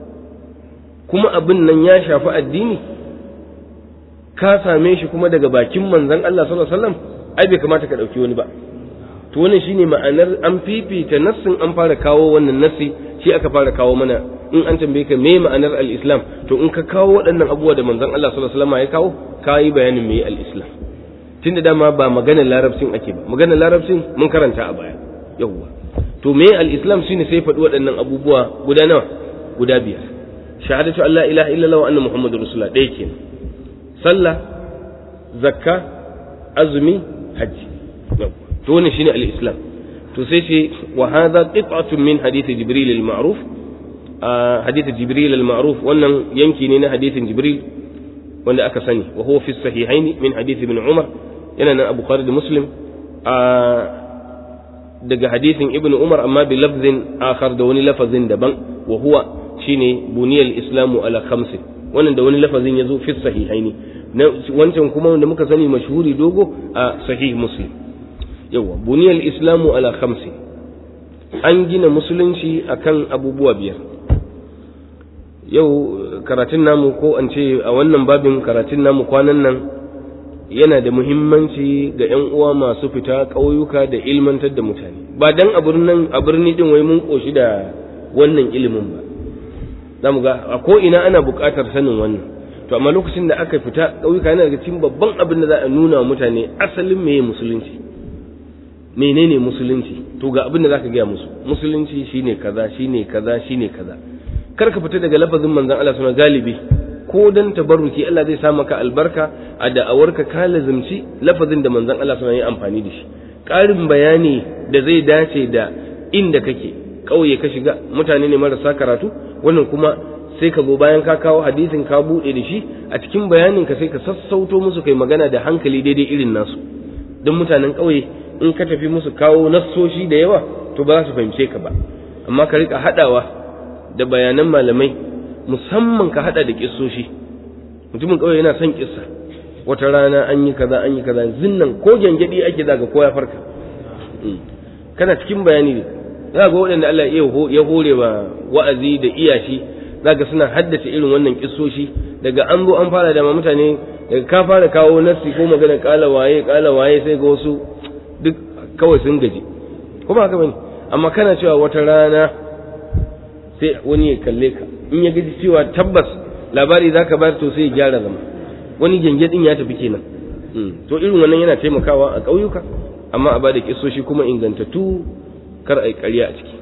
kuma abin nan ya shafi addini ka same shi kuma daga bakin manzon Allah sallallahu alaihi wasallam ai bai kamata ka dauki wani ba to to wannan shine ma'anar an fifita nassin an fara kawo wannan nassi shi aka fara kawo mana in an tambaye ka me ma'anar al-islam to in ka kawo waɗannan abubuwa da manzon Allah sallallahu alaihi wasallam ya kawo ka yi bayanin me al-islam tunda dama ba maganar larabcin ake ba maganar larabcin mun karanta a baya yawwa to me al-islam shine sai faɗi waɗannan abubuwa guda nawa guda biyar shahadatu an la ilaha illallah wa anna muhammadur rasulullah ɗaya kenan sallah zakka azumi hajji to wannan shine al-islam to sai ce wa hadha qit'atun min hadith jibril al-ma'ruf hadith jibril al-ma'ruf wannan yanki ne na hadithin jibril wanda aka sani wa huwa fi sahihain min hadith ibn umar yana nan abu da muslim daga hadithin ibn umar amma bi lafzin akhar da wani lafazin daban wa huwa shine buniyal islamu ala khamsin wannan da wani lafazin yazo fi sahihaini wancan kuma wanda muka sani mashhuri dogo a sahih muslim yawa buniyal islamu ala khamsin an gina musulunci akan abubuwa biyar yau karatun namu ko an ce a wannan babin karatun namu kwanan nan yana da muhimmanci ga 'yan uwa masu fita ƙauyuka da ilmantar da mutane ba dan a birnin a birni din wai mun koshi da wannan ilimin ba za mu ga a ko ina ana buƙatar sanin wannan to amma lokacin da aka fita ƙauyuka yana daga cikin babban abin da za a nuna wa mutane asalin meye musulunci menene musulunci to ga abin da zaka gaya musu musulunci shine kaza shine kaza shine kaza kar ka fita daga lafazin manzon Allah suna galibi ko dan tabarruki Allah zai sa maka albarka a da'awarka ka lazimci lafazin da manzon Allah suna yi amfani da shi ƙarin bayani da zai dace da inda kake ƙauye ka shiga mutane ne marasa karatu wannan kuma sai ka zo bayan ka kawo hadisin ka buɗe da shi a cikin bayanin ka sai ka sassauto musu kai magana da hankali daidai irin nasu don mutanen ƙauye in ka tafi musu kawo nassoshi da yawa to ba za su fahimce ka ba amma ka rika haɗawa da bayanan malamai musamman ka haɗa da kissoshi mutumin ƙauye yana son kissa wata rana an yi kaza an yi kaza zinnan ko gyangyaɗi ake zaga ko ya farka kana cikin bayani ne za ga waɗanda Allah ya hore wa wa'azi da iyashi zaka suna haddace irin wannan kissoshi daga an zo an fara da mutane daga ka fara kawo nassi ko magana kala waye kala waye sai ga wasu duk kawai sun gaji kuma haka bane amma kana cewa wata rana sai wani ya kalle ka in ya gaji cewa tabbas labari zaka bayar to sai ya gyara zama wani din ya tafi kenan to irin wannan yana taimakawa a ƙauyuka amma a bada kissoshi kuma ingantattu kar a yi ƙarya a ciki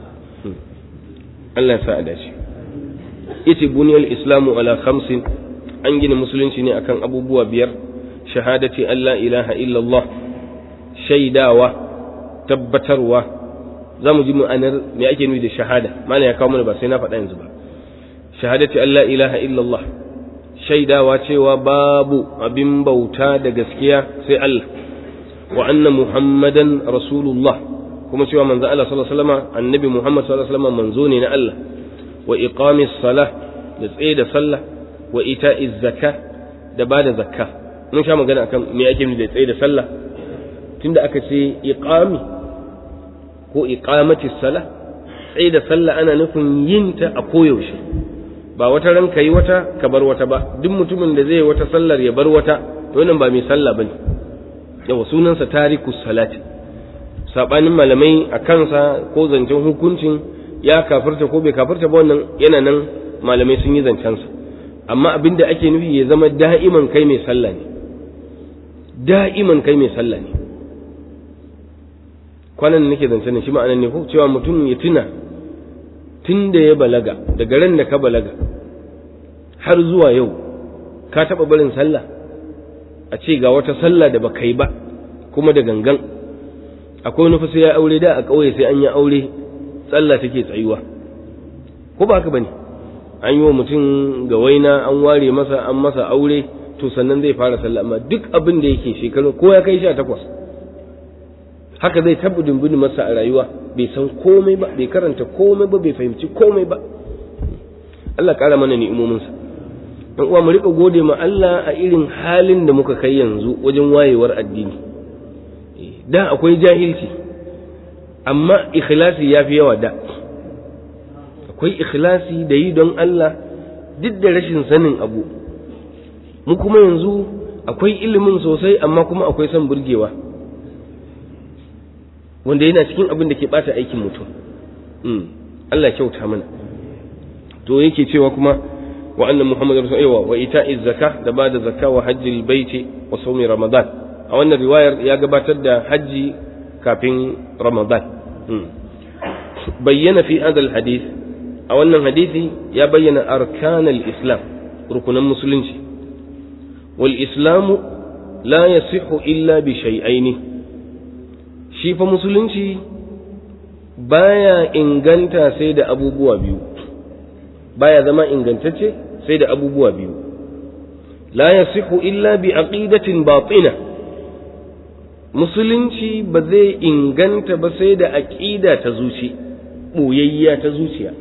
Allah ya sa a dace yace buniyal islamu ala khamsin an gina musulunci ne akan abubuwa biyar shahadati Allah ilaha illallah shaidawa tabbatarwa za mu ji ma'anar me ake nufi da shahada malam ya kawo mana ba sai na faɗa yanzu ba shahadati Allah ilaha illallah shaidawa cewa babu abin bauta da gaskiya sai Allah wa anna muhammadan rasulullah kuma cewa manzo Allah sallallahu alaihi wasallam annabi muhammad sallallahu alaihi wasallam manzo ne na Allah wa iqamis salah da tsaye da sallah wa ita'iz zakka da bada zakka mun sha magana akan me ake nufi da tsaye da sallah tunda aka ce iqami ko iqamati salah tsaye da sallah ana nufin yin ta a koyaushe ba wata ran yi wata ka bar wata ba duk mutumin da zai wata sallar ya bar wata to wannan ba mai sallah bane yawa sunansa tarikus salati sabanin malamai a kansa ko zancen hukuncin ya kafirta ko bai kafirta ba wannan yana nan malamai sun yi zancensa amma abin da ake nufi ya zama da'iman kai mai sallah ne da'iman kai mai sallah ne kwanan nake zancen shi ma'anan ne ko cewa mutum ya tuna tun da ya balaga daga ran da ka balaga har zuwa yau ka taɓa barin sallah a ce ga wata sallah da baka yi ba kuma da gangan akwai wani sai ya aure da a ƙauye sai an yi aure sallah take tsayuwa ko ba haka bane an yi wa mutum ga waina an ware masa an masa aure to sannan zai fara sallah amma duk abin da yake shekaru ko ya kai sha takwas haka zai tabu dumbuni masa a rayuwa bai san komai ba bai karanta komai ba bai fahimci komai ba Allah ƙara mana ni'imominsa dan uwa mu rika gode ma Allah a irin halin da muka kai yanzu wajen wayewar addini da akwai jahilci amma ikhlasi ya fi yawa da akwai ikhlasi da yi don Allah duk da rashin sanin abu mu kuma yanzu akwai ilimin sosai amma kuma akwai son burgewa wanda yana cikin abin da ke bata aikin mutum Allah kyauta mana to yake cewa kuma wa anna muhammadar rasulullah wa ita'iz zakka da bada zakka wa hajjil baiti wa sawmi ramadan a wannan riwayar ya gabatar da hajji kafin ramadan bayyana fi hadal hadith a wannan hadisi ya bayyana arkanal islam rukunan musulunci wal islamu la yasihu illa bi shay'aini shi fa musulunci baya inganta sai da abubuwa biyu baya zama ingantacce sai da abubuwa biyu la yasihu illa bi aqidatin batina musulunci ba zai inganta ba sai da aqida ta zuci boyayya ta zuciya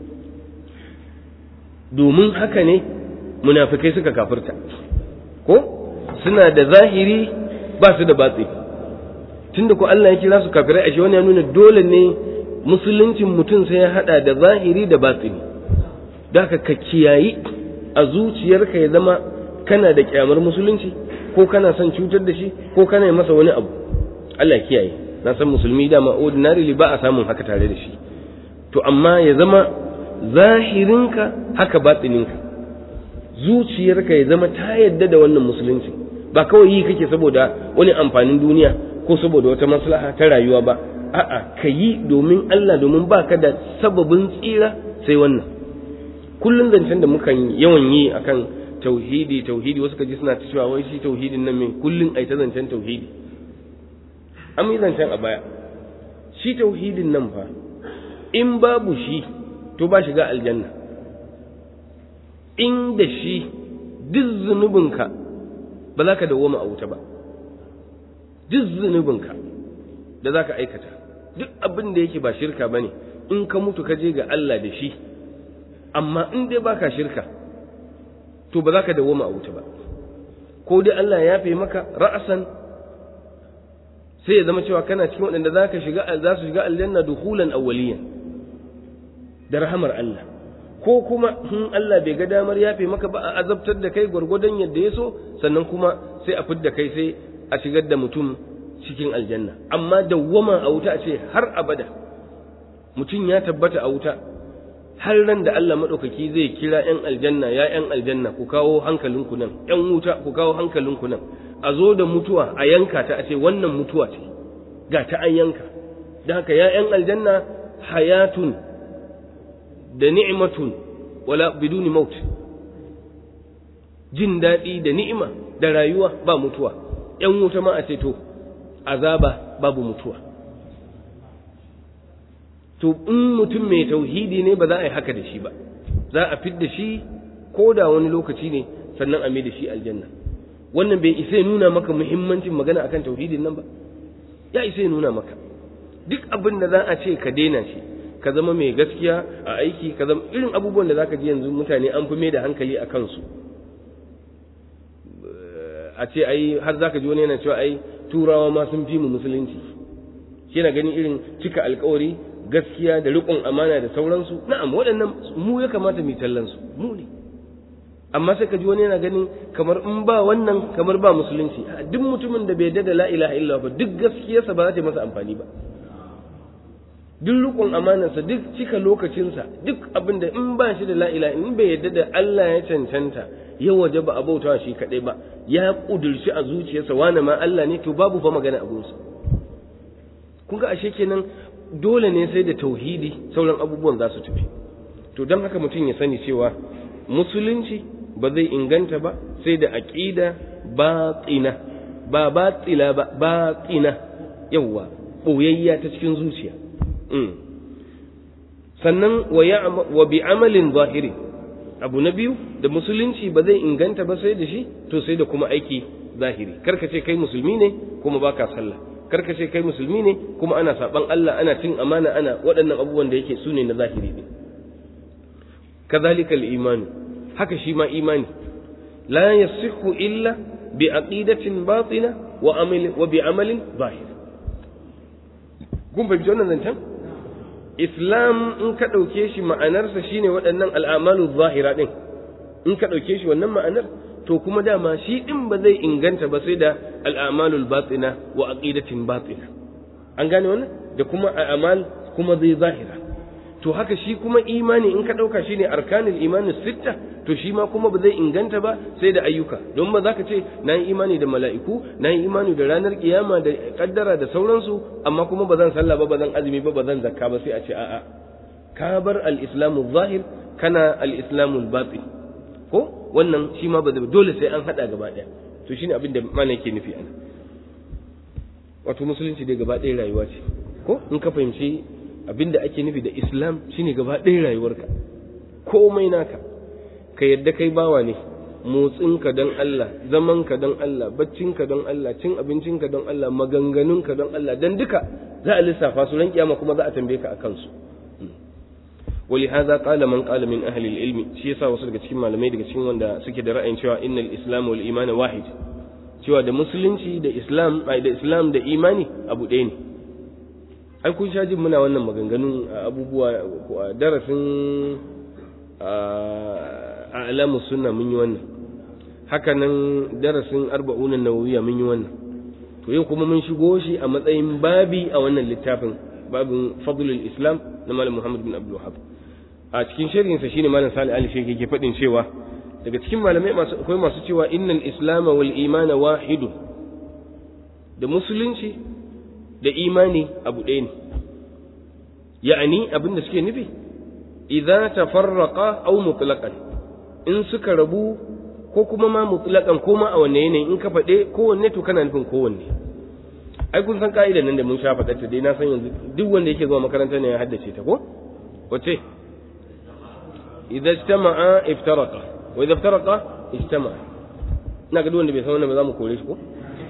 domin haka ne munafikai suka kafirta ko suna da zahiri ba su da batsi tunda ko Allah ya kira su kafirai ashe wani ya nuna dole ne musuluncin mutum sai ya hada da zahiri da batsini da ka ka kiyayi a zuciyarka ya zama kana da kyamar musulunci ko kana son cutar da shi ko kana yi masa wani abu Allah ya kiyaye na san musulmi dama ordinarily ba a samun haka tare da shi to amma ya zama zahirinka haka batsininka zuciyarka ya zama ta yadda da wannan musulunci ba kawai yi kake saboda wani amfanin duniya ko saboda wata maslaha ta rayuwa ba a'a ka yi domin Allah domin ba ka da sababin tsira sai wannan kullum zancen da mukan yawan yi akan tauhidi tauhidi wasu kaji suna cewa wai shi tauhidin nan mai kullum ai ta zancen tauhidi an yi zancen a baya shi tauhidin nan fa in babu shi to ba shiga aljanna in da shi duk zunubinka ba za ka dawoma a wuta ba duk zunubinka da za ka aikata duk abin da yake ba shirka ba ne in ka mutu ka je ga Allah da shi amma in dai baka shirka to ba za ka dawoma a wuta ba ko dai Allah ya fi maka ra'asan sai ya zama cewa kana cikin waɗanda za ka shiga za su shiga aljanna dukhulan awwaliyan da rahamar Allah ko kuma in Allah bai ga damar yafe maka ba a azabtar da kai gwargwadon yadda ya so sannan kuma sai a fidda kai sai a shigar da mutum cikin aljanna amma dawwama a wuta a ce har abada mutum ya tabbata a wuta har ran da Allah maɗaukaki zai kira ‘yan aljanna ya ‘yan aljanna ku kawo hankalinku nan ‘yan wuta ku kawo hankalinku nan a zo da mutuwa a yanka ta a ce wannan mutuwa ce ga ta an yanka da haka ya ‘yan aljanna hayatun da ni'matun wala biduni maut jin daɗi da ni'ima da rayuwa ba mutuwa ‘yan wuta ma a ce to azaba babu mutuwa to in mutum mai tauhidi ne ba za a yi haka da shi ba za a fid da shi ko da wani lokaci ne sannan a mai da shi aljanna wannan bai isa ya nuna maka muhimmancin magana akan tauhidin nan ba ya isa ya nuna maka duk abin da za a ce ka daina shi ka zama mai gaskiya a aiki ka zama irin abubuwan da zaka ji yanzu mutane an fi mai da hankali a kansu a ce ai har zaka ji wani yana cewa ai turawa ma sun fi mu musulunci shi na ganin irin cika alkawari gaskiya da riƙon amana da sauransu na'am waɗannan mu ya kamata mu tallan su mu ne amma sai ka ji wani yana ganin kamar in ba wannan kamar ba musulunci duk mutumin da bai yarda da la ilaha illa ba duk gaskiyarsa ba za ta yi masa amfani ba duk riƙon amanarsa duk cika lokacinsa duk abin da in ba shi da la ilaha in bai yarda da Allah ya cancanta ya waje ba a bautawa shi kaɗai ba ya ƙudurci a zuciyarsa wane ma Allah ne to babu fa magana abunsa kun ga ashe kenan dole ne sai da tauhidi sauran abubuwan za su tafi to don haka mutum ya sani cewa musulunci ba zai inganta ba sai da aqida batina ba batila ba batina yawa boyayya ta cikin zuciya sannan wa bi amalin zahiri abu na biyu da musulunci ba zai inganta ba sai da shi to sai da kuma aiki zahiri karka ce kai musulmi ne kuma baka sallah karka ce kai musulmi ne kuma ana saban Allah ana cin amana ana waɗannan abubuwan da yake sune na zahiri ne kazalika al-iman haka shi ma imani la yasihu illa bi aqidatin batina wa amal wa bi amalin zahir kun fahimci wannan zancen islam in ka ɗauke shi ma'anarsa shine waɗannan al'amalu zahira ɗin in ka ɗauke shi wannan ma'anar to kuma dama shi ɗin ba zai inganta ba sai da al'amalul batsina wa aqidatin batsina an gane wannan da kuma a amal kuma zai zahira to haka shi kuma imani in ka ɗauka shi ne arkanin imanin sitta to shi ma kuma ba zai inganta ba sai da ayyuka don ba za ka ce na yi imani da mala'iku na yi imani da ranar kiyama da kaddara da sauransu amma kuma ba zan sallah ba ba zan azumi ba ba zan zakka ba sai a ce a'a ka bar al-islamu zahir kana al-islamu batin ko wannan shi ma ba dole sai an hada gaba daya to shine abin da mana yake nufi ana wato musulunci dai gaba ɗaya rayuwa ce ko in ka fahimci abin da ake nufi da islam shine gaba ɗaya rayuwarka komai naka ka yadda kai bawa ne motsinka don Allah zamanka don Allah baccinka don Allah cin abincinka don Allah maganganunka don Allah dan duka za a lissafa su ran kiyama kuma za a tambaye ka akan su ولهذا قال من قال من أهل العلم shi yasa wasu daga cikin malamai daga cikin wanda suke da ra'ayin cewa innal islam wal iman wahid cewa da musulunci da islam ai da islam da imani abu ɗaya ne ai kun sha jin muna wannan maganganun abubuwa a darasin a alamu sunna mun yi wannan haka nan darasin arba'una nawawiya mun yi wannan to yau kuma mun shigo shi a matsayin babi a wannan littafin babin fadlul islam na malam muhammad bin abdul wahab a cikin sharhinsa shine malam salih ali shi yake faɗin cewa daga cikin malamai masu akwai masu cewa innal islam wal imana wahidun da musulunci da imani abu ɗaya ne ya'ani abin da suke nufi idza tafarraqa aw mutlaqan in suka rabu ko kuma ma mutlaqan ko ma a wanne yanayi in ka faɗe kowanne to kana nufin kowanne ai kun san ka'idar nan da mun sha faɗa ta dai na san yanzu duk wanda yake zuwa makaranta ne ya haddace ta ko wace idza ijtama'a iftaraqa wa idza iftaraqa ijtama'a ina ga duk wanda bai san wannan ba za mu kore shi ko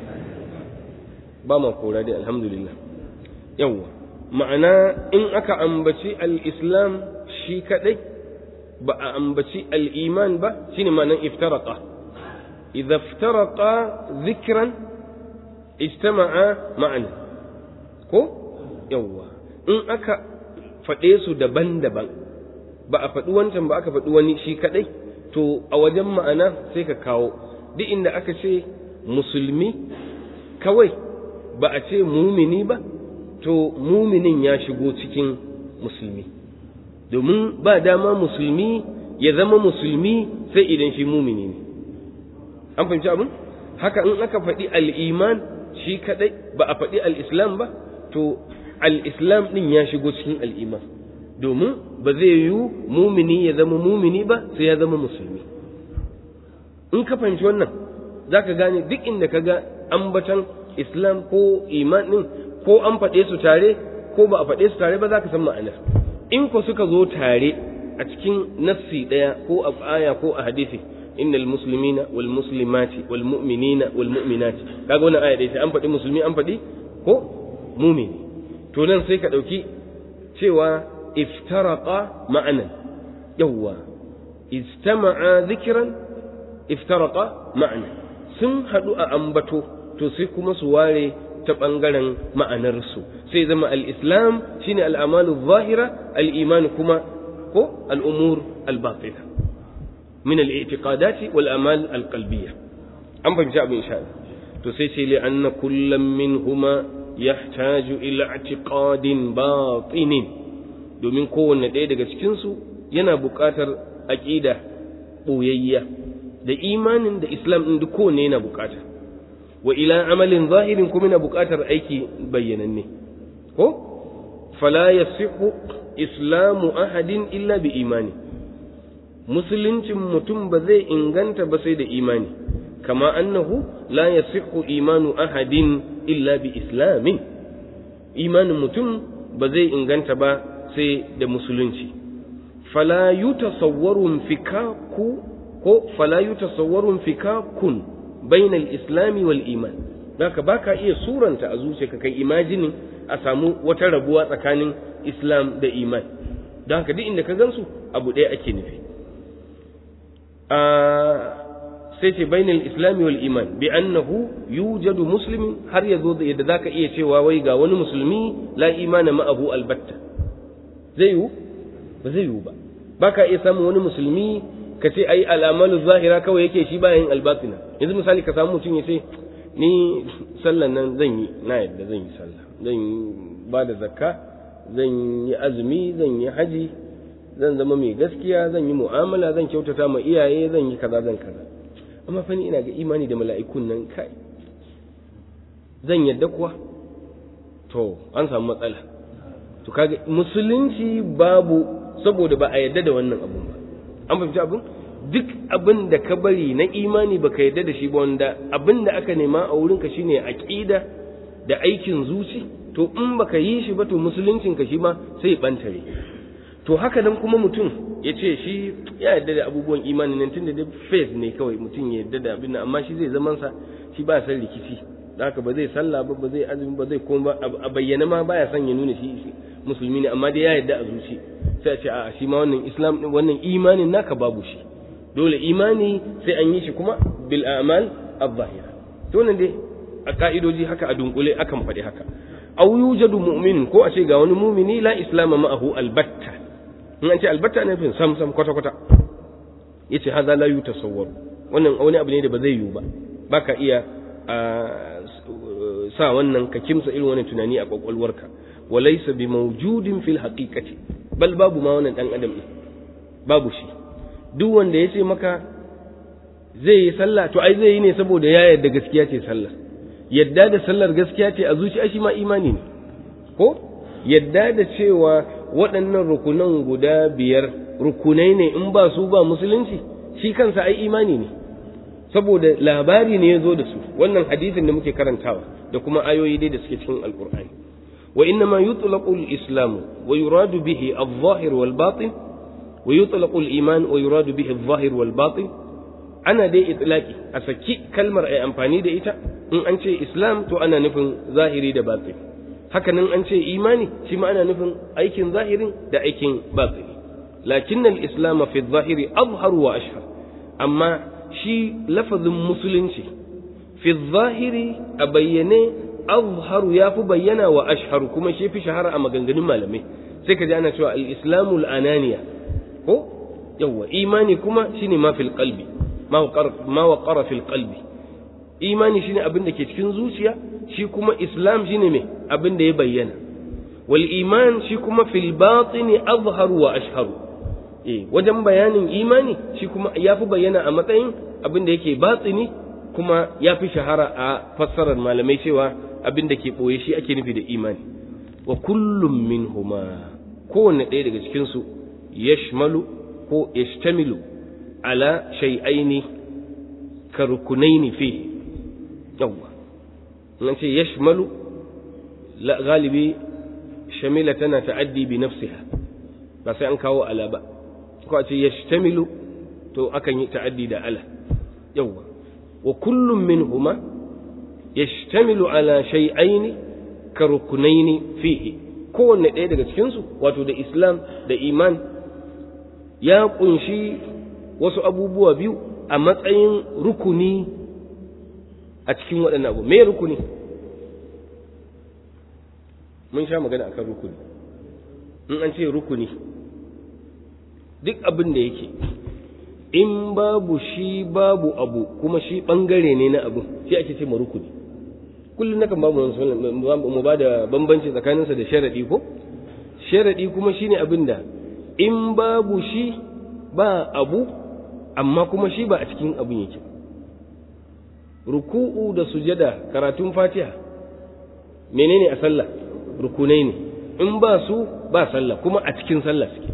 ba ma kora dai alhamdulillah yawwa ma'ana in aka ambaci al-islam shi kadai ba a ambaci al-iman ba shine ma'anan iftaraqa idza iftaraqa dhikran ijtama'a ma'ana ko yawwa in aka faɗe su daban-daban ba a faɗi wancan ba aka faɗi wani shi kaɗai to a wajen ma'ana sai ka kawo duk inda aka ce musulmi kawai ba a ce mumini ba to muminin ya shigo cikin musulmi domin ba dama musulmi ya zama musulmi sai idan shi mumini ne an fahimci abin haka in aka faɗi al'iman shi kaɗai ba a faɗi al'islam ba to al'islam ɗin ya shigo cikin al'iman domin ba zai yiwu mumini ya zama mumini ba sai ya zama musulmi in ka fahimci wannan za ka gane duk inda ka ga ambatan islam ko iman ɗin ko an faɗe su tare ko ba a faɗe su tare ba za ka san ma'anar in ko suka zo tare a cikin nassi ɗaya ko a aya ko a hadisi innal muslimina wal muslimati wal mu'minina wal mu'minati kaga wannan aya dai sai an faɗi musulmi an faɗi ko mumini to nan sai ka ɗauki cewa iftaraqa ma'anan yawwa istama'a dhikran iftaraqa ma'anan sun haɗu a ambato to sai kuma su ware ta ɓangaren ma'anarsu sai zama al-islam shine al-amalu zahira al-iman kuma ko al-umur al-batina min al-i'tiqadati wal amal al-qalbiyya an fahimci abin insha to sai ce li anna kullam minhuma yahtaju ila i'tiqadin batinin domin kowanne ɗaya daga cikin su yana buƙatar aqida ɓoyayya da imanin da islam ɗin duk kowanne yana buƙata wa ila amalin zahirin kuma yana buƙatar aiki bayyananne ko fala yasihu islamu ahadin illa bi imani musuluncin mutum ba zai inganta ba sai da imani kama annahu la yasihu imanu ahadin illa bi islamin imanin mutum ba zai inganta ba sai da musulunci fala yutasawwarun fikaku ko fala yutasawwarun fikakun bainal islami wal iman haka baka iya suranta a zuciyarka kai imajinin a samu wata rabuwa tsakanin islam da iman don haka duk inda ka gansu abu ɗaya ake nufi sai ce bainal islami wal iman bi annahu yujadu muslimin har ya zo yadda zaka iya cewa wai ga wani musulmi la imana ma'ahu albatta zai yiwu ba zai yiwu ba baka iya samun wani musulmi ka ce ai al'amalu zahira kawai yake shi bayan albatina yanzu misali ka samu mutum ya ce ni sallan nan zan yi na yadda zan yi sallah zan ba da zakka zan yi azumi zan yi haji zan zama mai gaskiya zan yi mu'amala zan kyautata ma iyaye zan yi kaza zan kaza amma fa ni ina ga imani da mala'ikun nan kai zan yadda kuwa to an samu matsala to kaga musulunci babu saboda ba a yadda da wannan abun ba an fahimci abun duk abin da ka bari na imani baka yadda da shi ba wanda abin da aka nema a wurinka shine aqida da aikin zuci to in baka yi shi ba to musuluncin ka shi ma sai bantare to haka nan kuma mutum ya ce shi ya yarda da abubuwan imani nan tunda da faith ne kawai mutum ya yarda da abin amma shi zai zaman sa shi ba san rikici haka ba zai sallah ba ba zai azumi ba zai kuma ba a bayyana ma baya son ya nuna shi musulmi ne amma dai ya yarda a zuci sai a ce a shi ma wannan islam wannan imanin naka babu shi dole imani sai an yi shi kuma bil a'mal adh-dhahira to nan dai a ka'idoji haka a dunkule akan faɗi haka aw yujadu mu'min ko a ce ga wani mumini la islama ma'ahu albatta in an ce albatta ne fin sam sam kwata kwata yace hadha la yutasawwar wannan wani abu ne da ba zai yiwu ba baka iya sa wannan ka kimsa irin wannan tunani a kwakwalwarka walaysa bi mawjudin fil haqiqati bal babu ma wannan dan adam ne babu shi duk wanda ya ce maka zai yi sallah to ai zai yi ne saboda ya yarda gaskiya ce sallah yadda da sallar gaskiya ce a zuciya shi ma imani ne ko yadda da cewa waɗannan rukunan guda biyar rukunai ne in ba su ba musulunci shi kansa ai imani ne saboda labari ne ya zo da su wannan hadisin da muke karantawa da kuma ayoyi dai da suke cikin alkur'ani wa inna ma yutlaqu al-islamu wa yuradu bihi adh-dhahir wal batin wa yutlaqu al-iman wa yuradu bihi adh-dhahir wal batin ana dai itlaqi a saki kalmar ai amfani da ita in an ce islam to ana nufin zahiri da batin haka nan an ce imani shi ma ana nufin aikin zahirin da aikin batini lakin al-islam fi adh-dhahiri azhar wa ashhar amma shi lafazin musulunci fi zahiri a bayyane azharu ya fi bayyana wa ashharu kuma shi fi shahara a maganganun malamai sai ka ji ana cewa al-islamu al-ananiya ko yawa imani kuma shine ma fil qalbi ma waqara fil qalbi imani shine abin da ke cikin zuciya shi kuma islam shine me abin da ya bayyana wal iman shi kuma fil batini azharu wa ashharu eh wajen bayanin imani shi kuma ya fi bayyana a matsayin abin da yake batsini kuma ya fi shahara a fassarar malamai cewa abin da ke ɓoye shi ake nufi da imani wa kullum min huma kowanne ɗaya daga cikinsu yashmalu ko yashtamilu ala shay'aini ka rukunaini fi yawwa nan ce yashmalu galibi shamila tana ta'addi bi nafsiha ba sai an kawo ala ba ko a ce yashtamilu to akan yi ta'addi da ala yawwa wa kullum minhuma yashtamilu ala shay'aini ka rukunaini fihi kowanne ɗaya daga cikin su wato da islam da iman ya kunshi wasu abubuwa biyu a matsayin rukuni a cikin waɗannan abu me rukuni mun sha magana akan rukuni in an ce rukuni duk abin da yake in babu shi babu abu kuma shi bangare ne na abu shi ake ce rukuni kullum nakan babu mu ba da bambanci tsakaninsa da sharadi ko sharadi kuma shine abin da in babu shi ba abu amma kuma shi ba a cikin abin yake ruku'u da sujada karatun fatiha menene a sallah rukunai ne in ba su ba sallah kuma a cikin sallah suke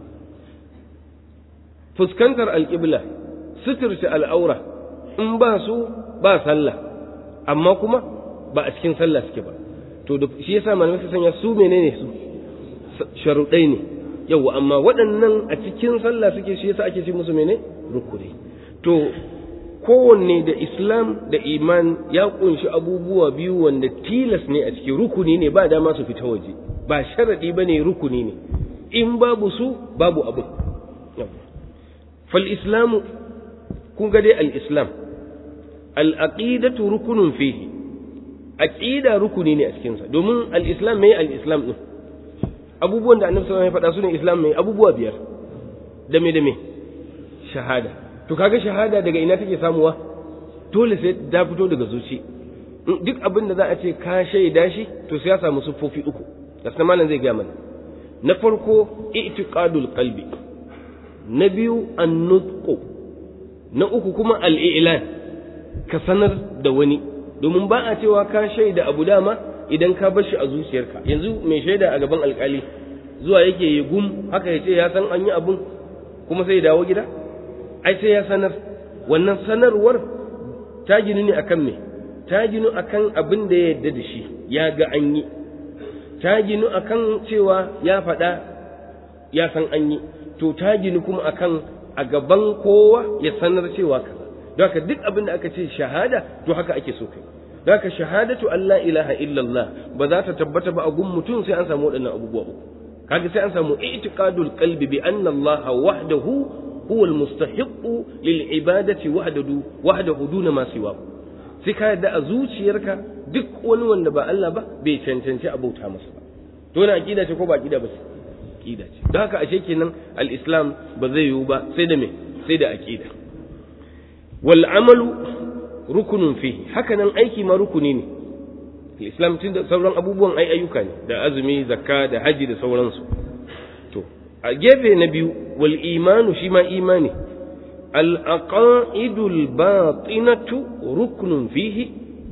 fuskantar alƙibla suturce al'aura in ba su ba sallah amma kuma ba a cikin sallah suke ba to da shi yasa malamai su sanya su menene su sharuɗai ne yau amma waɗannan a cikin sallah suke shi yasa ake ce musu mene rukuni to kowanne da islam da iman ya kunshi abubuwa biyu wanda tilas ne a cikin rukuni ne ba dama su fita waje ba sharaɗi ba ne rukuni ne in babu su babu abu فالإسلام كن قد الإسلام العقيدة ركن فيه عقيدة ركن ne a cikinsa domin al-islam mai al-islam din abubuwan da annabi sallallahu alaihi wasallam ya faɗa su ne islam mai abubuwa biyar da me da me shahada to kaga shahada daga ina take samuwa dole sai ta fito daga zuci duk abin da za a ce ka shaida shi to sai ya samu siffofi uku da malam zai gaya mana na farko i'tiqadul qalbi na biyu an-nutqu na uku kuma al-i'lan ka sanar da wani domin ba a cewa ka shaida abu dama idan ka bar shi a zuciyarka yanzu mai shaida a gaban alkali zuwa yake yi gum haka ya ce ya san an yi abun kuma sai ya dawo gida ai sai ya sanar wannan sanarwar ta ginu ne akan me ta ginu akan abin da ya yarda da shi ya ga an yi ta ginu akan cewa ya faɗa ya san an yi to ta ginu kuma akan a gaban kowa ya sanar cewa kaza don haka duk abin da aka ce shahada to haka ake so kai don haka shahadatu Allah ilaha illallah ba za ta tabbata ba a gun mutum sai an samu waɗannan abubuwa uku kaga sai an samu i'tiqadul qalbi bi anna Allah wahdahu huwa almustahiqqu lil ibadati wahdahu wahdahu duna ma siwa sai ka yadda a zuciyarka duk wani wanda ba Allah ba bai cancanci a bauta masa ba to na aqida ce ko ba aqida ba ce aqida ce don haka ashe kenan al-islam ba zai yiwu ba sai da me sai da aqida wal amalu rukunun fihi haka nan aiki ma rukuni ne islam tun da sauran abubuwan ai ayyuka ne da azumi zakka da haji da sauransu to a gefe na biyu wal imanu shi ma imani al aqaidul batinatu ruknun fihi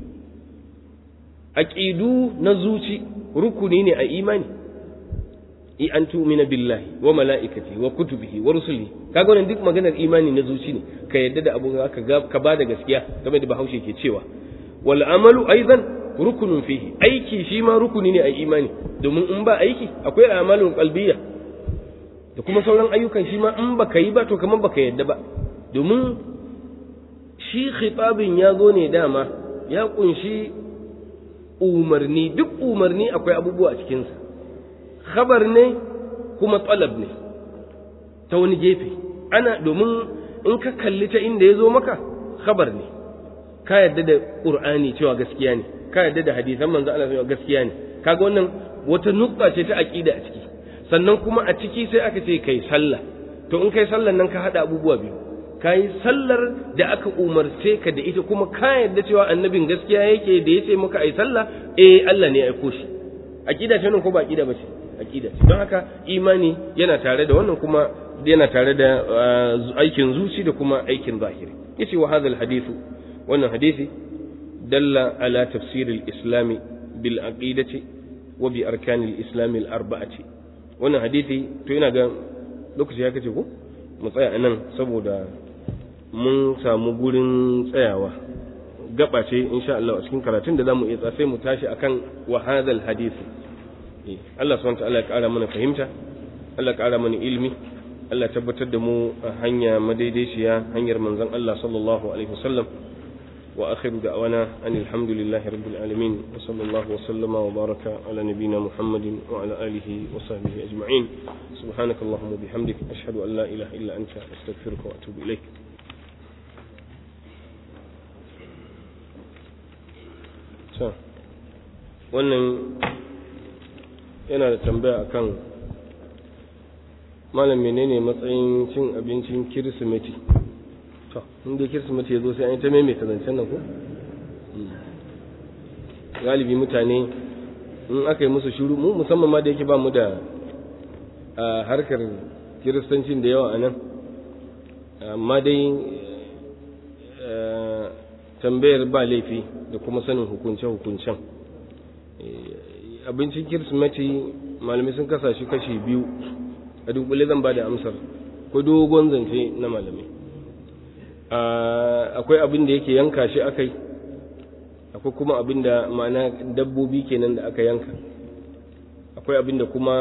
aqidu na zuci rukuni ne a imani i an tu'mina billahi wa mala'ikati wa kutubihi wa rusulihi kaga wannan duk maganar imani na zuci ne ka yadda da abu ka ka bada gaskiya game da bahaushe ke cewa wal amalu aidan rukunun fihi aiki shi ma rukuni ne a imani domin in ba aiki akwai amalun qalbiyya da kuma sauran ayyukan shi ma in baka yi ba to kamar baka yadda ba domin shi khitabin ya zo ne dama ya kunshi umarni duk umarni akwai abubuwa a cikinsa khabar ne kuma talab ne ta wani gefe ana domin in ka kalli ta inda ya zo maka khabar ne ka yadda da qur'ani cewa gaskiya ne ka yadda da hadisan manzo Allah cewa gaskiya ne kaga wannan wata nukta ce ta aqida a ciki sannan kuma a ciki sai aka ce kai sallah to in kai sallar nan ka hada abubuwa biyu kai sallar da aka umarce ka da ita kuma ka yadda cewa annabin gaskiya yake da yace maka ai sallah eh Allah ne ya aiko shi aqida ce nan ko ba aqida ba ce aqida ce don haka imani yana tare da wannan kuma yana tare da aikin zuci da kuma aikin zahiri yace wa hadal hadithu wannan hadisi dalla ala tafsir al-islam bil aqidati wa bi arkan al-islam al-arba'ati wannan hadisi to ina ga lokaci ya kace ko mu tsaya anan saboda mun samu gurin tsayawa gaba ce insha Allah a cikin karatun da zamu iya sai mu tashi akan wa hadal hadisi Allah subhanahu wa ta'ala ya kara mana fahimta Allah ya kara mana ilimi Allah ya tabbatar da mu a hanya madaidaiciya hanyar manzon Allah sallallahu alaihi wasallam wa akhiru da'wana anil hamdulillahi rabbil alamin wa sallallahu wa sallama wa baraka ala nabiyyina Muhammadin wa ala alihi wa sahbihi ajma'in subhanakallahumma bihamdik ashhadu an la ilaha illa anta astaghfiruka wa atubu ilaik wannan yana da tambaya akan malam menene matsayin cin abincin kirsimeti to inda kirsimeti ya zo sai an yi ta maimaita zancen nan ko galibi mutane in aka yi musu shuru mu musamman ma da yake ba mu da harkar kiristancin da yawa a nan amma dai tambayar ba laifi da kuma sanin hukunce-hukuncen abincin kirsimeti malamai sun kasa shi kashi biyu a dunkule zan ba da amsar ko dogon zance na malamai akwai abin da yake yanka shi akai akwai kuma abin da ma'ana dabbobi kenan da aka yanka akwai abin da kuma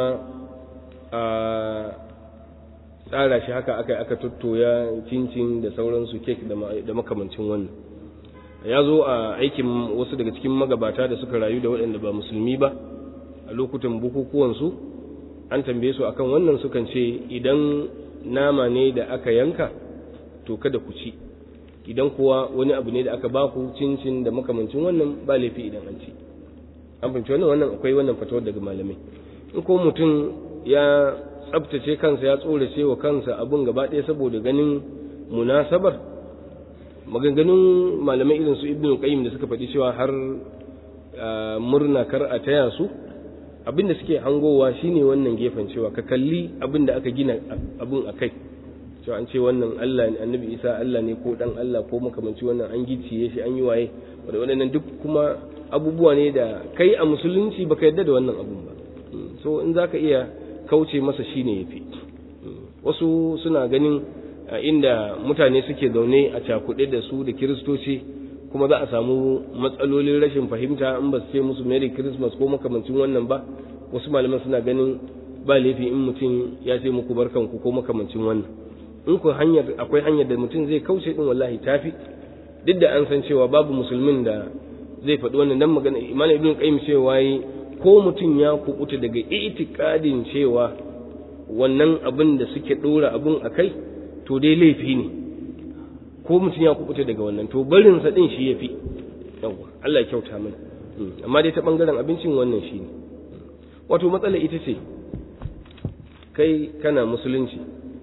tsara shi haka aka aka tuttoya cincin da sauransu kek da makamancin wannan ya zo a aikin wasu daga cikin magabata da suka rayu da waɗanda ba musulmi ba a lokutan bukukuwansu an tambaye su akan wannan sukan ce idan nama ne da aka yanka to kada ku ci idan kuwa wani abu ne da aka ba ku cincin da makamancin wannan ba laifi idan an ci an fahimci wannan wannan akwai wannan fatawar daga malamai in ko mutum ya tsabtace kansa ya tsorace wa kansa abun gaba ɗaya saboda ganin munasabar maganganun malamai irin su ibnu qayyim da suka faɗi cewa har murna kar a taya su abinda suke hangowa shine wannan gefen cewa ka kalli abinda aka gina abun akai cewa an ce wannan Allah ne annabi Isa Allah ne ko dan Allah ko makamanci wannan an gicciye shi an yi waye waɗannan duk kuma abubuwa ne da kai a musulunci baka yarda da wannan abun ba so in zaka iya kauce masa shine yafi wasu suna ganin inda mutane suke zaune a cakuɗe da su da kiristoci kuma za a samu matsalolin rashin fahimta in ba su ce musu merry christmas ko makamancin wannan ba wasu malaman suna ganin ba laifi in mutum ya ce muku barkanku ko makamancin wannan in ku hanyar akwai hanyar da mutum zai kauce din wallahi tafi duk da an san cewa babu musulmin da zai faɗi wannan dan magana imam ibn qayyim cewa yi ko mutum ya kubuta daga itikadin cewa wannan abin da suke dora abin akai to dai laifi ne ko mutum ya kubuta daga wannan to barin sa din shi yafi yawa Allah ya kyauta mana amma dai ta bangaren abincin wannan shi ne wato matsala ita ce kai kana musulunci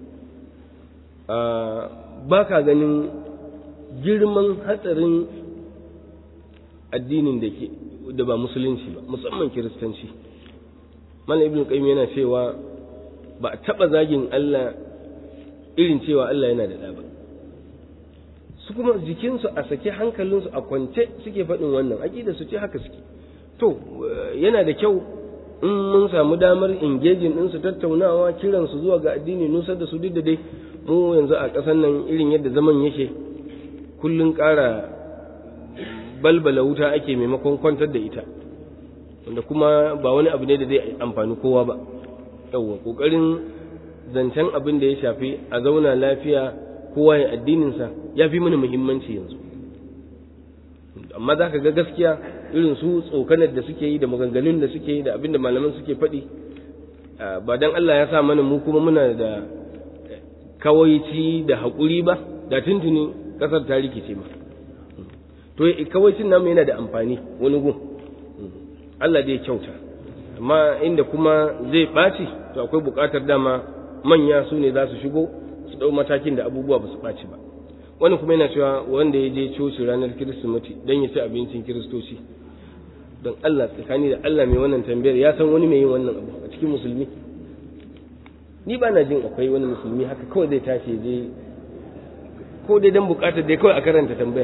ba ka ganin girman hatsarin addinin da ke da ba musulunci ba musamman kiristanci malam ibn qayyim yana cewa ba a taba zagin Allah irin cewa Allah yana da ɗa ba su kuma jikinsu a sake hankalinsu a kwance suke faɗin wannan aƙida su ce haka suke to yana da kyau in mun samu damar engaging din su tattaunawa kiran su zuwa ga addini nusar da su duk da dai mu yanzu a ƙasar nan irin yadda zaman yake kullun ƙara balbala wuta ake maimakon kwantar da ita wanda kuma ba wani abu ne da zai amfani kowa ba yawwa ƙoƙarin zancen abin da ya shafi a zauna lafiya kowa ya addininsa ya fi mana muhimmanci yanzu amma za ka ga gaskiya irin su tsokanar da suke yi da maganganun da suke yi da abin da malaman suke faɗi ba dan Allah ya sa mana mu kuma muna da kawaici da haƙuri ba da tuntuni ƙasar ta rikice ma to kawaicin namu yana da amfani wani gun Allah zai kyauta amma inda kuma zai ɓaci to akwai buƙatar dama manya su ne za su shigo su ɗau matakin da abubuwa ba su ɓaci ba wani kuma yana cewa wanda ya je coci ranar kirsimeti don ya ci abincin kiristoci don Allah tsakani da Allah mai wannan tambayar ya san wani mai yin wannan abu a cikin musulmi ni ba na jin akwai wani musulmi haka kawai zai tashi je ko dai don bukatar dai kawai a karanta tambayar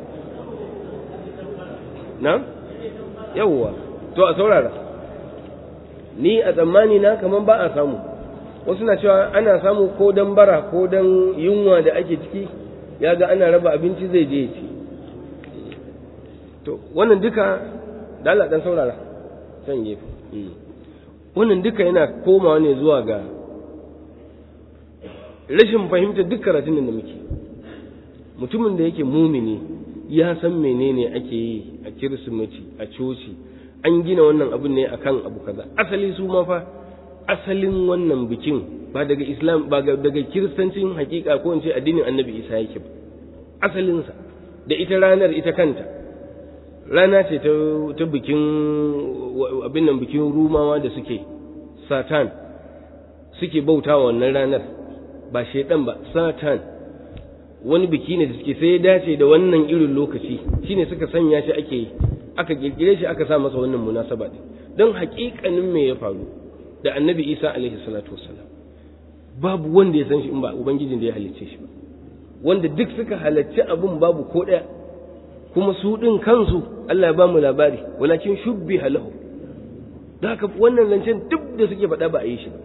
na yawwa to a saurara ni a tsammani na kaman ba a samu wasu na cewa ana samu ko don bara ko don yunwa da ake ciki ya ga ana raba abinci zai je ci to wannan duka da Allah dan saurara san gefe wannan duka yana komawa ne zuwa ga rashin fahimtar duk karatun da muke mutumin da yake mumini ya san menene ake yi a kirsimeti a coci an gina wannan abin ne akan abu kaza asali su ma fa asalin wannan bikin ba daga islam ba daga kiristancin hakika ko in ce addinin annabi isa yake ba asalinsa da ita ranar ita kanta rana ce ta, ta bikin abin nan bikin rumawa da suke satan suke bauta wannan ranar ba shaidan ba satan wani biki ne da suke sai ya dace da wannan irin lokaci shine suka sanya shi ake aka kirkire shi aka sa masa wannan munasaba din don haƙiƙanin me ya faru da annabi isa alaihi salatu wassalam babu wanda ya san shi in ba ubangijin da ya halicce shi ba wanda duk suka halarci abun babu ko ɗaya kuma su ɗin kansu Allah ya ba mu labari walakin shubbi halahu da haka wannan zancen duk da suke faɗa ba a yi shi ba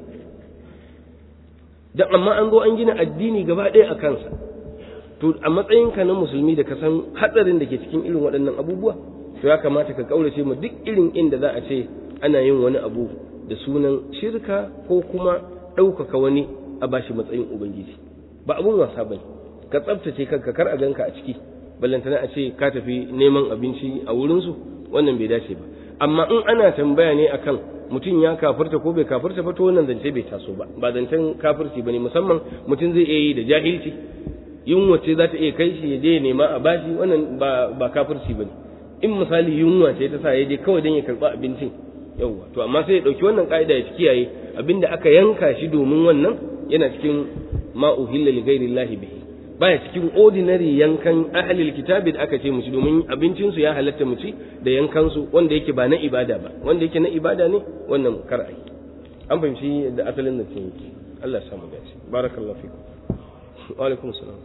dan amma an zo an gina addini gaba ɗaya a kansa to a matsayinka na musulmi da ka san hatsarin da ke cikin irin waɗannan abubuwa to ya kamata ka kaurace mu duk irin inda za a ce ana yin wani abu da sunan shirka ko kuma ɗaukaka wani a bashi matsayin ubangiji ba abun wasa ba ka tsabtace kanka kar a ganka a ciki ballantana a ce ka tafi neman abinci a wurinsu wannan bai dace ba amma in ana tambaya ne akan mutum ya kafirta ko bai kafirta ba to wannan zance bai taso ba ba zancen kafirci bane musamman mutum zai iya yi da jahilci yunwa ce za ta iya kai shi ya je ya nema a bashi wannan ba ba kafirci bane in misali yunwa ce ta sa ya je kawai don ya karba abincin yauwa to amma sai ya dauki wannan ka'ida ya kiyaye abinda aka yanka shi domin wannan yana cikin ma uhilla li ghairi llahi bihi baya cikin ordinary yankan ahlil kitabi da aka ce mu ci domin abincin su ya halatta mu ci da yankan su wanda yake ba na ibada ba wanda yake na ibada ne wannan kar ai an fahimci da asalin da yake Allah ya samu dace barakallahu fikum wa alaikum salam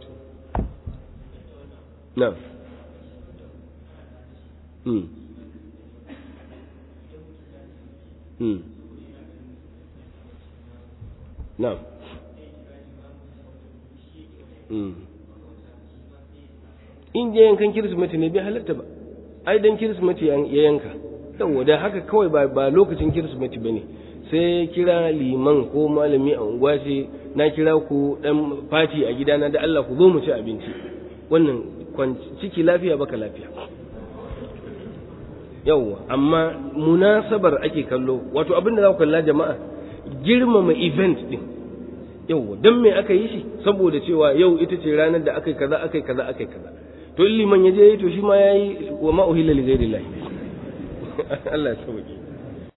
na'am hmm hmm na'am in je yankan kirismeti ne bai halatta ba ai dan kirismeti ya yanka yawa da haka kawai ba, ba lokacin kirismeti ba ne sai kira liman ko malami a unguwa ce na kira ku dan fati a gidana da Allah ku zo mu ci abinci wannan ciki lafiya baka lafiya yawwa amma munasabar ake kallo wato abin da za ku kalla jama'a girmama event din yau dan me aka yi shi saboda cewa yau ita ce ranar da aka yi kaza aka yi kaza aka yi kaza to liman ya je to shi ma yayi wa ma uhilla li ghairi Allah ya sauke